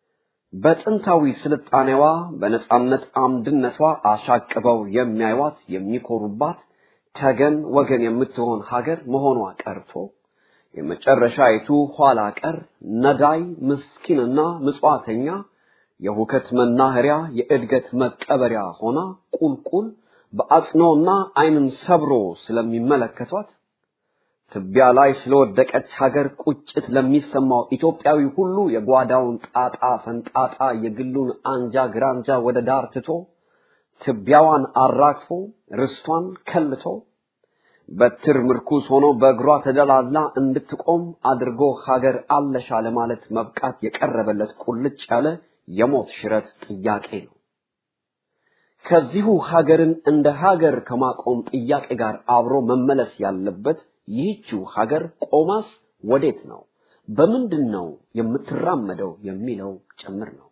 E: በጥንታዊ ስልጣኔዋ በነጻነት አምድነቷ አሻቅበው የሚያዩዋት የሚኮሩባት ተገን ወገን የምትሆን ሀገር መሆኗ ቀርቶ የመጨረሻይቱ ኋላ ቀር ነዳይ ምስኪንና ምጽዋተኛ የሁከት መናኸሪያ የእድገት መቀበሪያ ሆና ቁልቁል በአጽኖና ዓይንን ሰብሮ ስለሚመለከቷት ትቢያ ላይ ስለወደቀች ሀገር ቁጭት ለሚሰማው ኢትዮጵያዊ ሁሉ የጓዳውን ጣጣ ፈንጣጣ የግሉን አንጃ ግራንጃ ወደ ዳር ትቶ ትቢያዋን አራግፎ ርስቷን ከልቶ በትር ምርኩስ ሆኖ በእግሯ ተደላላ እንድትቆም አድርጎ ሀገር አለሻ ለማለት መብቃት የቀረበለት ቁልጭ ያለ የሞት ሽረት ጥያቄ ነው። ከዚሁ ሀገርን እንደ ሀገር ከማቆም ጥያቄ ጋር አብሮ መመለስ ያለበት ይህችው ሀገር ቆማስ ወዴት ነው፣ በምንድን ነው የምትራመደው የሚለው ጭምር ነው።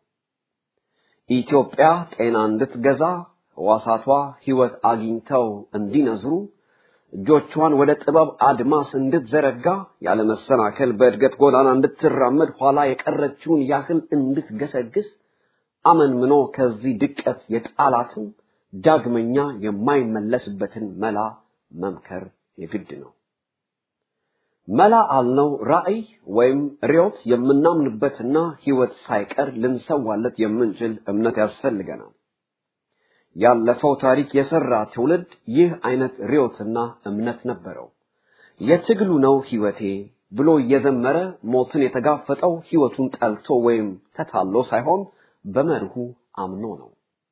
E: ኢትዮጵያ ጤና እንድትገዛ ሕዋሳቷ ሕይወት አግኝተው እንዲነዝሩ እጆቿን ወደ ጥበብ አድማስ እንድትዘረጋ ያለመሰናከል በእድገት ጎዳና እንድትራመድ ኋላ የቀረችውን ያህል እንድትገሰግስ አመንምኖ ከዚህ ድቀት የጣላትን ዳግመኛ የማይመለስበትን መላ መምከር የግድ ነው። መላ አልነው ራዕይ ወይም ርዮት የምናምንበትና ሕይወት ሳይቀር ልንሰዋለት የምንችል እምነት ያስፈልገናል። ያለፈው ታሪክ የሰራ ትውልድ ይህ አይነት ርዮትና እምነት ነበረው። የትግሉ ነው ሕይወቴ ብሎ እየዘመረ ሞትን የተጋፈጠው ሕይወቱን ጠልቶ ወይም ተታሎ ሳይሆን በመርሁ አምኖ ነው።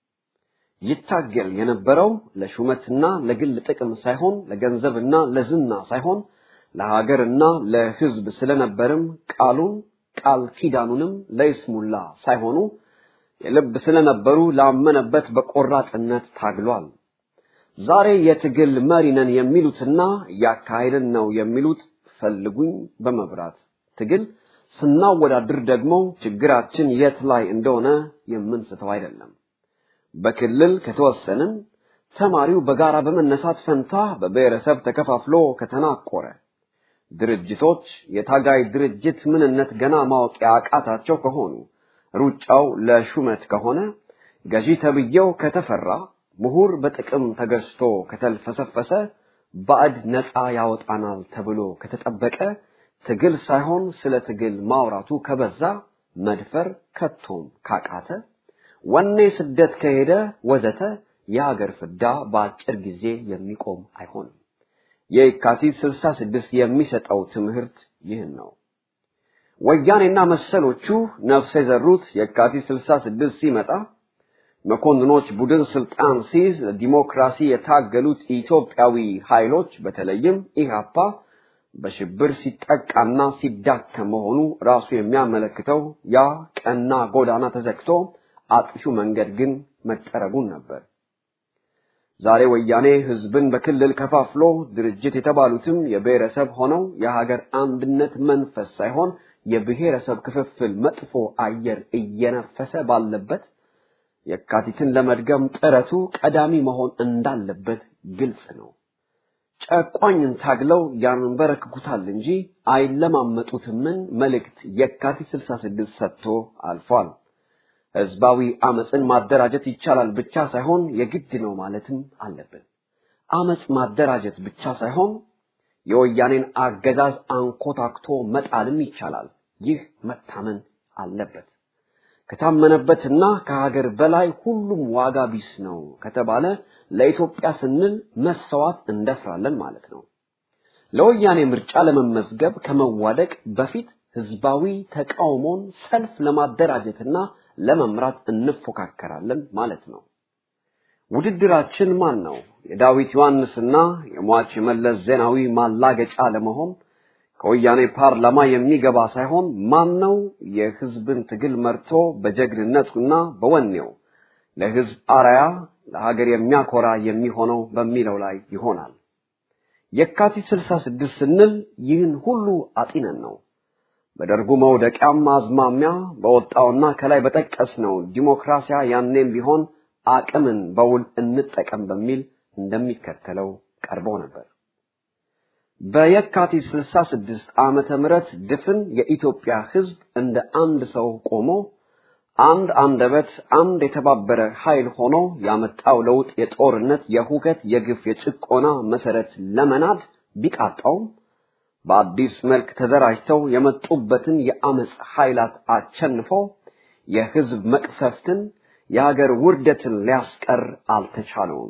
E: ይታገል የነበረው ለሹመትና ለግል ጥቅም ሳይሆን ለገንዘብና ለዝና ሳይሆን ለሀገርና ለሕዝብ ስለነበርም ቃሉን ቃል ኪዳኑንም ለይስሙላ ሳይሆኑ የልብ ስለነበሩ ላመነበት በቆራጥነት ታግሏል። ዛሬ የትግል መሪ ነን የሚሉትና እያካሄድን ነው የሚሉት ፈልጉኝ በመብራት ትግል ስናወዳድር ደግሞ ችግራችን የት ላይ እንደሆነ የምንስተው አይደለም። በክልል ከተወሰንን ተማሪው በጋራ በመነሳት ፈንታ በብሔረሰብ ተከፋፍሎ ከተናቆረ ድርጅቶች የታጋይ ድርጅት ምንነት ገና ማወቅ ያቃታቸው ከሆኑ ሩጫው ለሹመት ከሆነ ገዢ ተብዬው ከተፈራ ምሁር በጥቅም ተገዝቶ ከተልፈሰፈሰ ባዕድ ነፃ ያወጣናል ተብሎ ከተጠበቀ ትግል ሳይሆን ስለ ትግል ማውራቱ ከበዛ መድፈር ከቶም ካቃተ ወኔ ስደት ከሄደ ወዘተ የሀገር ፍዳ በአጭር ጊዜ የሚቆም አይሆንም። የካቲት 66 የሚሰጠው ትምህርት ይህን ነው። ወያኔና መሰሎቹ ነፍስ የዘሩት የካቲት 66 ሲመጣ መኮንኖች ቡድን ስልጣን ሲይዝ ለዲሞክራሲ የታገሉት ኢትዮጵያዊ ኃይሎች በተለይም ኢህአፓ በሽብር ሲጠቃና ሲዳከም መሆኑ ራሱ የሚያመለክተው ያ ቀና ጎዳና ተዘግቶ አጥፊው መንገድ ግን መጠረጉን ነበር። ዛሬ ወያኔ ህዝብን በክልል ከፋፍሎ ድርጅት የተባሉትም የብሔረሰብ ሆነው የሀገር አንድነት መንፈስ ሳይሆን የብሔረሰብ ክፍፍል መጥፎ አየር እየነፈሰ ባለበት የካቲትን ለመድገም ጥረቱ ቀዳሚ መሆን እንዳለበት ግልጽ ነው። ጨቋኝን ታግለው ያንበረክኩታል እንጂ አይለማመጡትምን መልእክት የካቲት 66 ሰጥቶ አልፏል። ህዝባዊ አመፅን ማደራጀት ይቻላል ብቻ ሳይሆን የግድ ነው ማለትም አለብን። አመፅ ማደራጀት ብቻ ሳይሆን የወያኔን አገዛዝ አንኮታክቶ መጣልም ይቻላል። ይህ መታመን አለበት። ከታመነበትና ከሀገር በላይ ሁሉም ዋጋ ቢስ ነው ከተባለ ለኢትዮጵያ ስንል መሰዋት እንደፍራለን ማለት ነው። ለወያኔ ምርጫ ለመመዝገብ ከመዋደቅ በፊት ህዝባዊ ተቃውሞን ሰልፍ ለማደራጀትና ለመምራት እንፎካከራለን ማለት ነው። ውድድራችን ማን ነው? የዳዊት ዮሐንስና የሟች የመለስ ዜናዊ ማላገጫ ለመሆን ከወያኔ ፓርላማ የሚገባ ሳይሆን ማን ነው የህዝብን ትግል መርቶ በጀግንነቱና በወኔው ለህዝብ አርአያ ለሀገር የሚያኮራ የሚሆነው በሚለው ላይ ይሆናል። የካቲት 66 ስንል ይህን ሁሉ አጢነን ነው። በደርጉ መውደቂያም አዝማሚያ በወጣውና ከላይ በጠቀስነው ዲሞክራሲያ ያኔም ቢሆን አቅምን በውል እንጠቀም በሚል እንደሚከተለው ቀርቦ ነበር። በየካቲት 66 ዓመተ ምህረት ድፍን የኢትዮጵያ ህዝብ እንደ አንድ ሰው ቆሞ አንድ አንደበት፣ አንድ የተባበረ ኃይል ሆኖ ያመጣው ለውጥ የጦርነት፣ የሁከት፣ የግፍ፣ የጭቆና መሰረት ለመናድ ቢቃጣውም በአዲስ መልክ ተደራጅተው የመጡበትን የአመፅ ኃይላት አቸንፈው የህዝብ መቅሰፍትን የሀገር ውርደትን ሊያስቀር አልተቻለውም።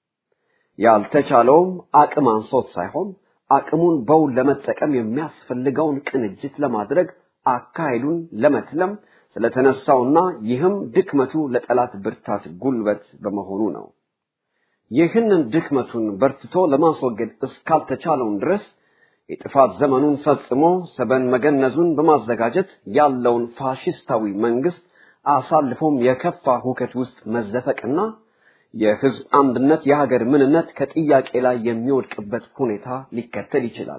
E: ያልተቻለውም አቅም አንሶት ሳይሆን አቅሙን በውል ለመጠቀም የሚያስፈልገውን ቅንጅት ለማድረግ አካሄዱን ለመትለም ስለተነሳውና ይህም ድክመቱ ለጠላት ብርታት ጉልበት በመሆኑ ነው። ይህንን ድክመቱን በርትቶ ለማስወገድ እስካልተቻለውን ድረስ የጥፋት ዘመኑን ፈጽሞ ሰበን መገነዙን በማዘጋጀት ያለውን ፋሽስታዊ መንግስት አሳልፎም የከፋ ሁከት ውስጥ መዘፈቅና የህዝብ አንድነት የሀገር ምንነት ከጥያቄ ላይ የሚወድቅበት ሁኔታ ሊከተል ይችላል።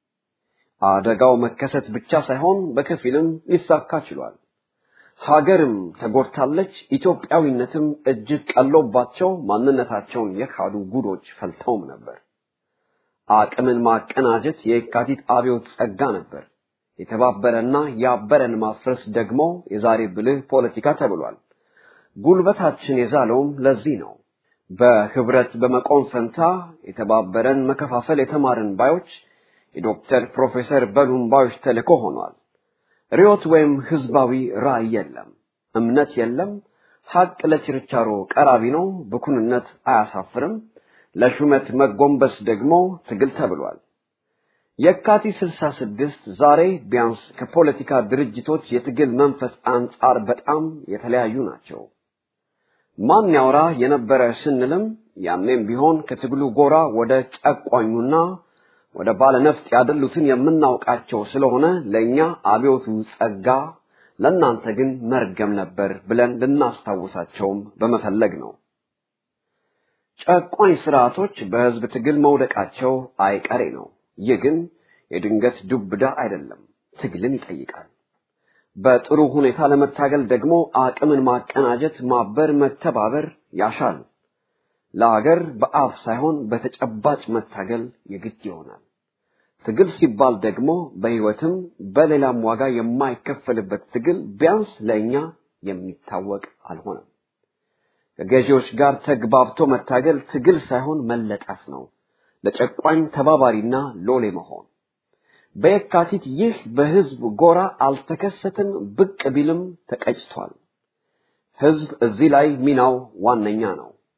E: አደጋው መከሰት ብቻ ሳይሆን በከፊልም ሊሳካ ችሏል። ሀገርም ተጎድታለች። ኢትዮጵያዊነትም እጅግ ቀሎባቸው ማንነታቸውን የካዱ ጉዶች ፈልተውም ነበር። አቅምን ማቀናጀት የካቲት አብዮት ጸጋ ነበር። የተባበረና ያበረን ማፍረስ ደግሞ የዛሬ ብልህ ፖለቲካ ተብሏል። ጉልበታችን የዛለውም ለዚህ ነው። በህብረት በመቆም ፈንታ የተባበረን መከፋፈል የተማርን ባዮች የዶክተር ፕሮፌሰር በሉም ባዮች ተልእኮ ሆኗል። ርዮት ወይም ህዝባዊ ራዕይ የለም፣ እምነት የለም። ሀቅ ለችርቻሮ ቀራቢ ነው። ብኩንነት አያሳፍርም። ለሹመት መጎንበስ ደግሞ ትግል ተብሏል። የካቲት 66 ዛሬ ቢያንስ ከፖለቲካ ድርጅቶች የትግል መንፈስ አንጻር በጣም የተለያዩ ናቸው። ማን ያውራ የነበረ ስንልም ያኔም ቢሆን ከትግሉ ጎራ ወደ ጨቋኙና ወደ ባለነፍጥ ያደሉትን የምናውቃቸው ስለሆነ ለእኛ አብዮቱ ጸጋ፣ ለእናንተ ግን መርገም ነበር ብለን ልናስታውሳቸውም በመፈለግ ነው። ጨቋኝ ስርዓቶች በህዝብ ትግል መውደቃቸው አይቀሬ ነው። ይህ ግን የድንገት ዱብዳ አይደለም፣ ትግልን ይጠይቃል። በጥሩ ሁኔታ ለመታገል ደግሞ አቅምን ማቀናጀት፣ ማበር፣ መተባበር ያሻል። ለሀገር በአፍ ሳይሆን በተጨባጭ መታገል የግድ ይሆናል። ትግል ሲባል ደግሞ በህይወትም በሌላም ዋጋ የማይከፈልበት ትግል ቢያንስ ለእኛ የሚታወቅ አልሆነም። ከገዢዎች ጋር ተግባብቶ መታገል ትግል ሳይሆን መለጠፍ ነው። ለጨቋኝ ተባባሪና ሎሌ መሆን። በየካቲት ይህ በህዝብ ጎራ አልተከሰተም፣ ብቅ ቢልም ተቀጭቷል። ህዝብ እዚህ ላይ ሚናው ዋነኛ ነው።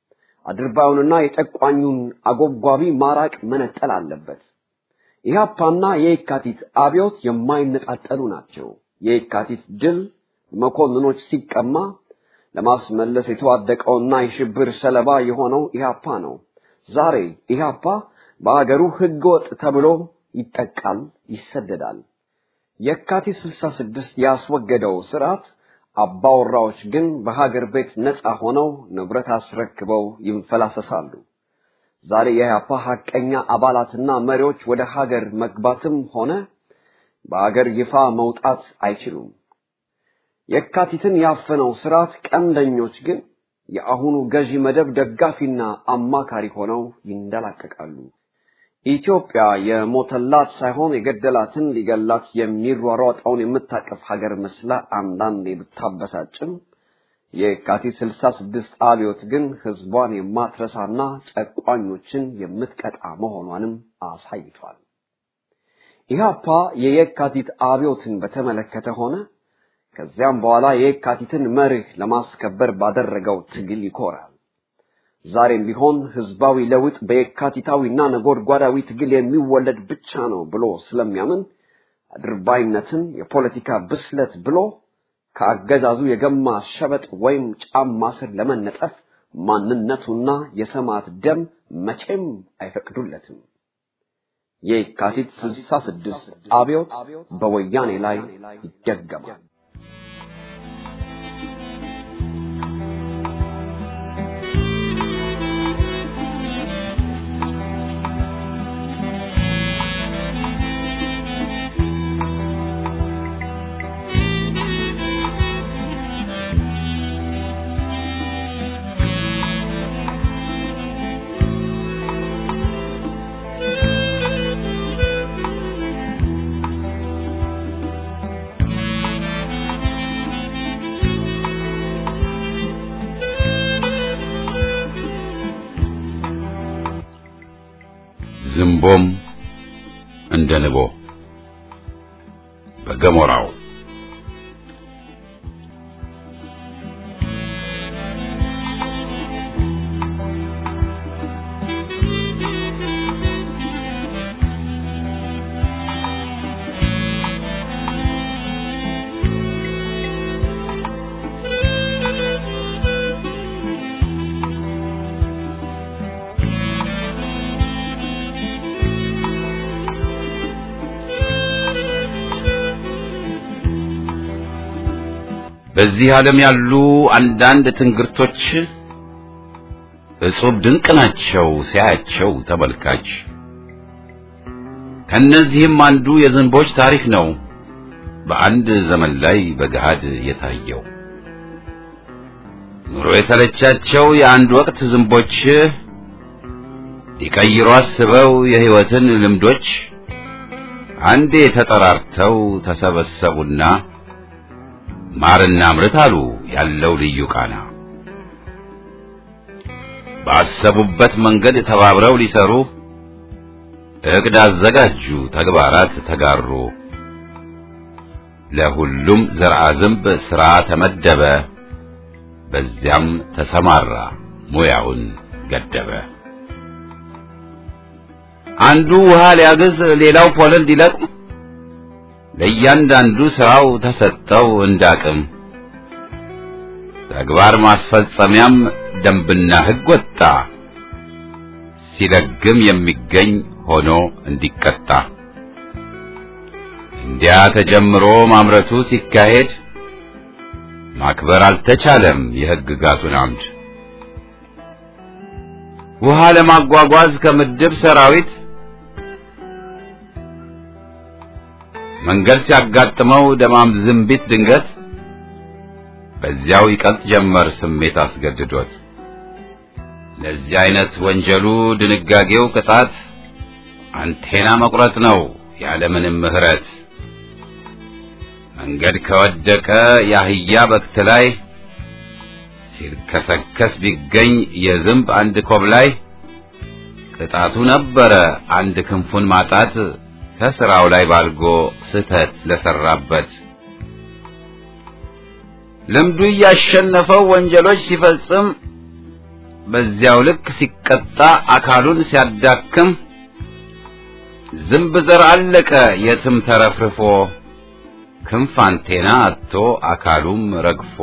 E: አድርባዩንና የጨቋኙን አጎብጓቢ ማራቅ መነጠል አለበት። ኢህአፓና የየካቲት አብዮት የማይነጣጠሉ ናቸው። የየካቲት ድል መኮንኖች ሲቀማ ለማስመለስ የተዋደቀውና የሽብር ሰለባ የሆነው ኢህአፓ ነው። ዛሬ ኢህአፓ በአገሩ ህገወጥ ተብሎ ይጠቃል፣ ይሰደዳል። የካቲት 66 ያስወገደው ስርዓት አባወራዎች ግን በሀገር ቤት ነፃ ሆነው ንብረት አስረክበው ይንፈላሰሳሉ። ዛሬ የኢህአፓ ሐቀኛ አባላትና መሪዎች ወደ ሀገር መግባትም ሆነ በሀገር ይፋ መውጣት አይችሉም። የካቲትን ያፈነው ስርዓት ቀንደኞች ግን የአሁኑ ገዢ መደብ ደጋፊና አማካሪ ሆነው ይንደላቀቃሉ። ኢትዮጵያ የሞተላት ሳይሆን የገደላትን ሊገላት የሚሯሯጠውን የምታቀፍ ሀገር መስላ አንዳንዴ ብታበሳጭም የካቲት 66 አብዮት ግን ህዝቧን የማትረሳና ጨቋኞችን የምትቀጣ መሆኗንም አሳይቷል። ኢህአፓ የየካቲት አብዮትን በተመለከተ ሆነ ከዚያም በኋላ የየካቲትን መርህ ለማስከበር ባደረገው ትግል ይኮራል። ዛሬም ቢሆን ህዝባዊ ለውጥ በየካቲታዊና ነጎድጓዳዊ ትግል የሚወለድ ብቻ ነው ብሎ ስለሚያምን አድርባይነትን የፖለቲካ ብስለት ብሎ ከአገዛዙ የገማ ሸበጥ ወይም ጫማ ስር ለመነጠፍ ማንነቱና የሰማዕት ደም መቼም አይፈቅዱለትም። የካቲት 66 አብዮት በወያኔ ላይ ይደገማል።
A: ዝንቦም እንደ ንቦ በገሞራው በዚህ ዓለም ያሉ አንዳንድ ትንግርቶች እጹብ ድንቅ ናቸው ሲያያቸው ተመልካች። ከነዚህም አንዱ የዝንቦች ታሪክ ነው በአንድ ዘመን ላይ በገሃድ የታየው። ኑሮ የተለቻቸው የአንድ ወቅት ዝንቦች ሊቀይሩ አስበው የሕይወትን ልምዶች አንዴ ተጠራርተው ተሰበሰቡና ማርና ምርት አሉ ያለው ልዩ ቃና። ባሰቡበት መንገድ ተባብረው ሊሰሩ እቅድ አዘጋጁ፣ ተግባራት ተጋሩ። ለሁሉም ዘርአ ዝንብ ሥራ ተመደበ፣ በዚያም ተሰማራ ሙያውን ገደበ። አንዱ ውሃ ሊያግዝ፣ ሌላው ፖለል ሊለቅም ለእያንዳንዱ ስራው ተሰጠው እንዳቅም። ተግባር ማስፈጸሚያም ደንብና ሕግ ወጣ፣ ሲለግም የሚገኝ ሆኖ እንዲቀጣ። እንዲያ ተጀምሮ ማምረቱ ሲካሄድ ማክበር አልተቻለም የሕግጋቱን አምድ። ውሃ ለማጓጓዝ ከምድብ ሰራዊት መንገድ ሲያጋጥመው ደማም ዝንቢት ድንገት በዚያው ይቀልጥ ጀመር ስሜት አስገድዶት። ለዚህ አይነት ወንጀሉ ድንጋጌው ቅጣት አንቴና መቁረጥ ነው ያለምንም ምሕረት። መንገድ ከወደቀ የአህያ በክት ላይ ሲልከሰከስ ቢገኝ የዝንብ አንድ ኮብ ላይ ቅጣቱ ነበረ አንድ ክንፉን ማጣት ከስራው ላይ ባልጎ ስህተት ለሰራበት ልምዱ እያሸነፈው ወንጀሎች ሲፈጽም በዚያው ልክ ሲቀጣ አካሉን ሲያዳክም ዝንብ ዘር አለቀ የትም ተረፍርፎ ክንፍ አንቴና አጥቶ አካሉም ረግፎ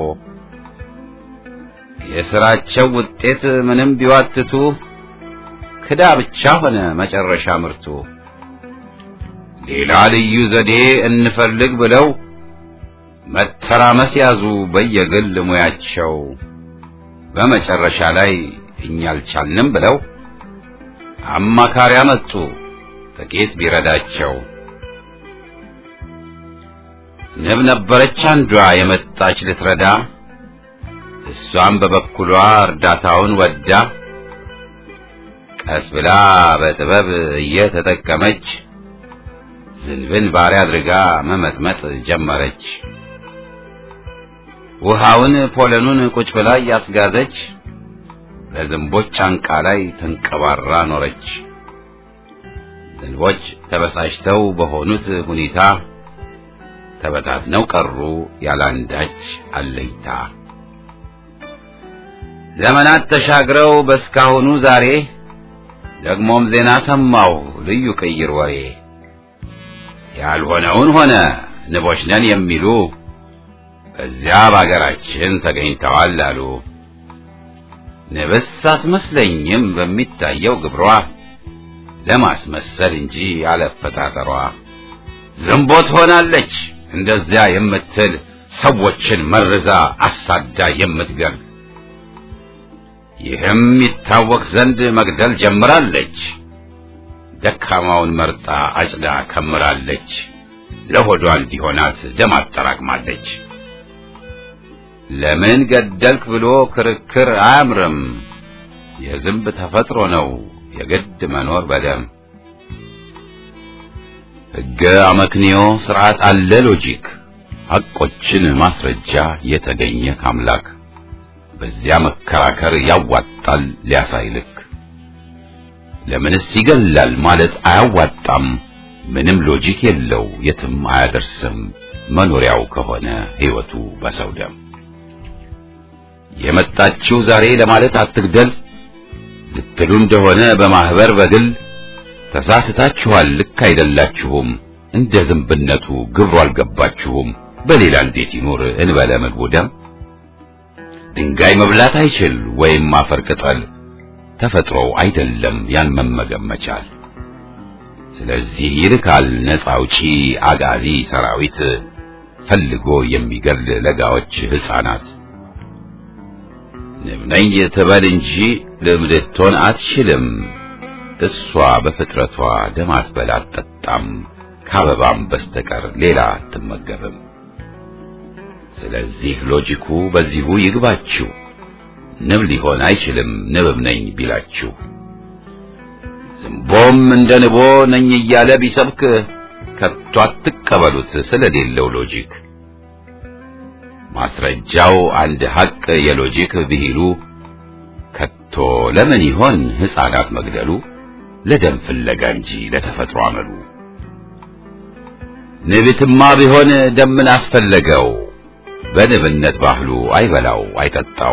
A: የሥራቸው ውጤት ምንም ቢዋትቱ ክዳ ብቻ ሆነ መጨረሻ ምርቱ። ሌላ ልዩ ዘዴ እንፈልግ ብለው መተራመስ ያዙ በየግል ሙያቸው። በመጨረሻ ላይ እኛ አልቻልንም ብለው አማካሪ አመጡ ጥቂት ቢረዳቸው። ንብ ነበረች አንዷ የመጣች ልትረዳ፣ እሷም በበኩሏ እርዳታውን ወዳ ቀስ ብላ በጥበብ እየተጠቀመች ዝንብን ባሪያ አድርጋ መመጥመጥ ጀመረች። ውሃውን ፖለኑን ቁጭ ብላ እያስጋዘች በዝንቦች ጫንቃ ላይ ተንቀባራ ኖረች። ዝንቦች ተበሳጭተው በሆኑት ሁኔታ ተበታትነው ቀሩ ያላንዳች አለኝታ። ዘመናት ተሻግረው በስካሁኑ ዛሬ ደግሞም ዜና ሰማሁ ልዩ ቅይር ወሬ ያልሆነውን ሆነ ንቦች ነን የሚሉ በዚያ በአገራችን ተገኝተዋል አሉ። ንብስ አትመስለኝም በሚታየው ግብሯ ለማስመሰል እንጂ አለፈጣጠሯ ዝንቦት ሆናለች እንደዚያ የምትል ሰዎችን መርዛ አሳዳ የምትገል ይህም ይታወቅ ዘንድ መግደል ጀምራለች። ደካማውን መርጣ አጭዳ ከምራለች። ለሆዷ እንዲሆናት ደም አጠራቅማለች። ለምን ገደልክ ብሎ ክርክር አያምርም። የዝንብ ተፈጥሮ ነው የግድ መኖር በደም ሕገ አመክንዮ ስርዓት አለ ሎጂክ ሐቆችን ማስረጃ የተገኘ ካምላክ በዚያ መከራከር ያዋጣል ሊያሳይ ልክ ለምንስ ይገላል ማለት አያዋጣም ምንም ሎጂክ የለው የትም አያደርስም መኖሪያው ከሆነ ሕይወቱ በሰው ደም የመጣችው ዛሬ ለማለት አትግደል ልትሉ እንደሆነ በማህበር በግል ተሳስታችኋል ልክ አይደላችሁም እንደ ዝንብነቱ ግብሩ አልገባችሁም በሌላ እንዴት ይኖር እንበለ ምግቡ ደም ድንጋይ መብላት አይችል ወይም አፈር ቅጠል ተፈጥሮው አይደለም ያን መመገብ መቻል ስለዚህ ይልካል ነፃ አውጪ አጋዚ ሰራዊት ፈልጎ የሚገል ለጋዎች ሕፃናት ንብ ነኝ ትበል እንጂ ልም ልትሆን አትችልም እሷ በፍጥረቷ ደም አትበላ አትጠጣም ከአበባም በስተቀር ሌላ አትመገብም ስለዚህ ሎጂኩ በዚሁ ይግባችሁ ንብ ሊሆን አይችልም ንብም ነኝ ቢላችሁ ዝንቦም እንደ ንቦ ነኝ እያለ ቢሰብክ ከቶ አትቀበሉት ስለሌለው ሎጂክ ማስረጃው አንድ ሐቅ የሎጂክ ብሂሉ ከቶ ለምን ይሆን ሕፃናት መግደሉ ለደም ፍለጋ እንጂ ለተፈጥሮ አመሉ ንብትማ ቢሆን ደምን አስፈለገው በንብነት ባህሉ አይበላው አይጠጣው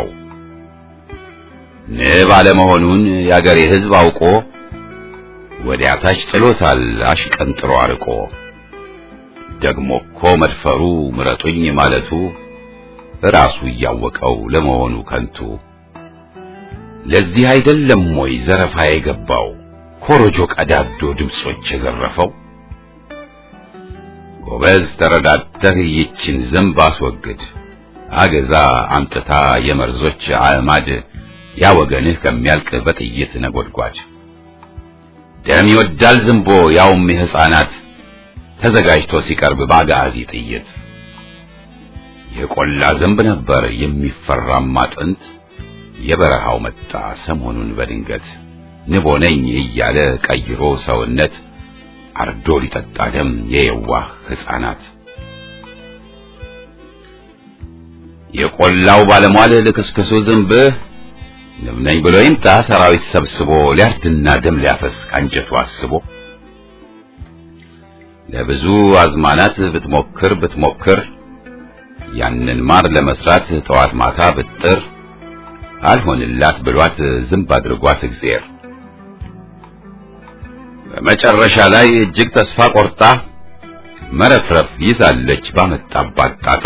A: ንብ አለመሆኑን የአገሬ ሕዝብ አውቆ ወዲያ ታች ጥሎታል አሽቀንጥሮ አርቆ ደግሞ እኮ መድፈሩ ምረጡኝ ማለቱ ራሱ እያወቀው ለመሆኑ ከንቱ ለዚህ አይደለም ወይ ዘረፋ የገባው ኮሮጆ ቀዳዶ ድምጾች የዘረፈው ጎበዝ ተረዳተህ ይችን ዝንብ አስወግድ አገዛ አምጥታ የመርዞች አዕማድ ያ ወገንህ ከሚያልቅ በጥይት ነጎድጓድ ደም ይወዳል ዝንቦ ያውም የሕፃናት ተዘጋጅቶ ሲቀርብ በአጋዚ ጥይት የቆላ ዝንብ ነበር የሚፈራማ ጥንት የበረሃው መጣ ሰሞኑን በድንገት ንቦ ነኝ እያለ ቀይሮ ሰውነት አርዶ ሊጠጣ ደም የየዋህ ሕፃናት የቆላው ባለሟል ልክስክሱ ዝንብህ ንብ ነኝ ብሎ ይምጣ ሰራዊት ሰብስቦ ሊያርድና ደም ሊያፈስ ካንጀቱ አስቦ ለብዙ አዝማናት ብትሞክር ብትሞክር ያንን ማር ለመስራት ጠዋት ማታ ብጥር አልሆንላት ብሏት ዝንብ አድርጓት እግዜር በመጨረሻ ላይ እጅግ ተስፋ ቆርጣ መረፍረፍ ይዛለች ባመጣባት ጣጣ።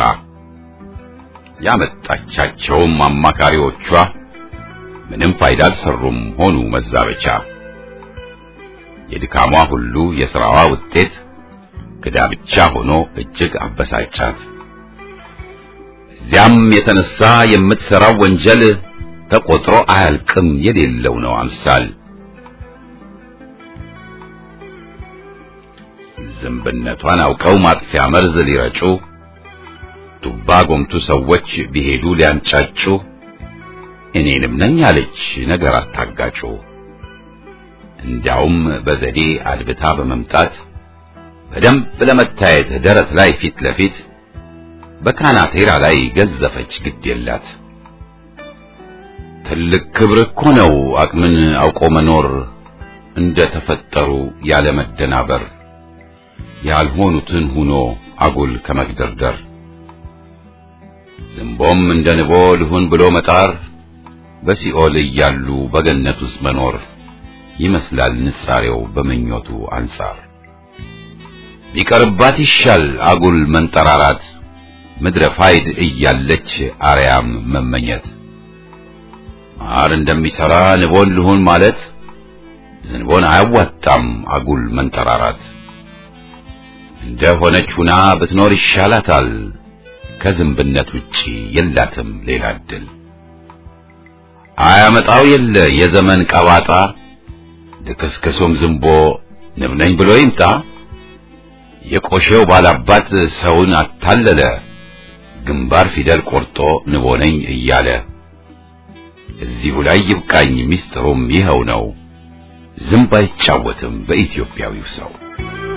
A: ያመጣቻቸውም አማካሪዎቿ ምንም ፋይዳ አልሰሩም ሆኑ መዛበቻ። የድካሟ ሁሉ የሥራዋ ውጤት ክዳ ብቻ ሆኖ እጅግ አበሳጫት። እዚያም የተነሳ የምትሠራው ወንጀል ተቆጥሮ አያልቅም የሌለው ነው አምሳል። ዝንብነቷን አውቀው ማጥፊያ መርዝ ሊረጩ ዱባ ጎምቱ ሰዎች ቢሄዱ ሊያንጫጩ እኔንም ነኝ አለች ነገር አታጋጩ። እንዲያውም በዘዴ አድብታ በመምጣት በደንብ ለመታየት ደረት ላይ ፊት ለፊት በካናቴራ ላይ ገዘፈች ግድ የላት። ትልቅ ክብር እኮ ነው አቅምን አውቆ መኖር እንደ ተፈጠሩ ያለ መደናበር ያልሆኑትን ሁኖ አጉል ከመግደርደር ዝንቦም እንደ ንቦ ልሁን ብሎ መጣር በሲኦል እያሉ በገነት ውስጥ መኖር ይመስላል ንጻሬው በምኞቱ አንጻር ቢቀርባት ይሻል አጉል መንጠራራት ምድረ ፋይድ እያለች አርያም መመኘት ማር እንደሚሰራ ንቦን ልሁን ማለት ዝንቦን አያዋጣም አጉል መንጠራራት እንደ ሆነች ሁና ብትኖር ይሻላታል ከዝንብነት ውጪ የላትም ሌላ እድል አያመጣው የለ የዘመን ቀባጣ ልክስክሱም ዝንቦ ንብ ነኝ ብሎ ይምጣ የቆሼው ባላባት ሰውን አታለለ ግንባር ፊደል ቆርጦ ንቦ ነኝ እያለ እዚሁ ላይ ይብቃኝ ሚስጥሩም ይኸው ነው ዝንብ አይጫወትም በኢትዮጵያዊው ሰው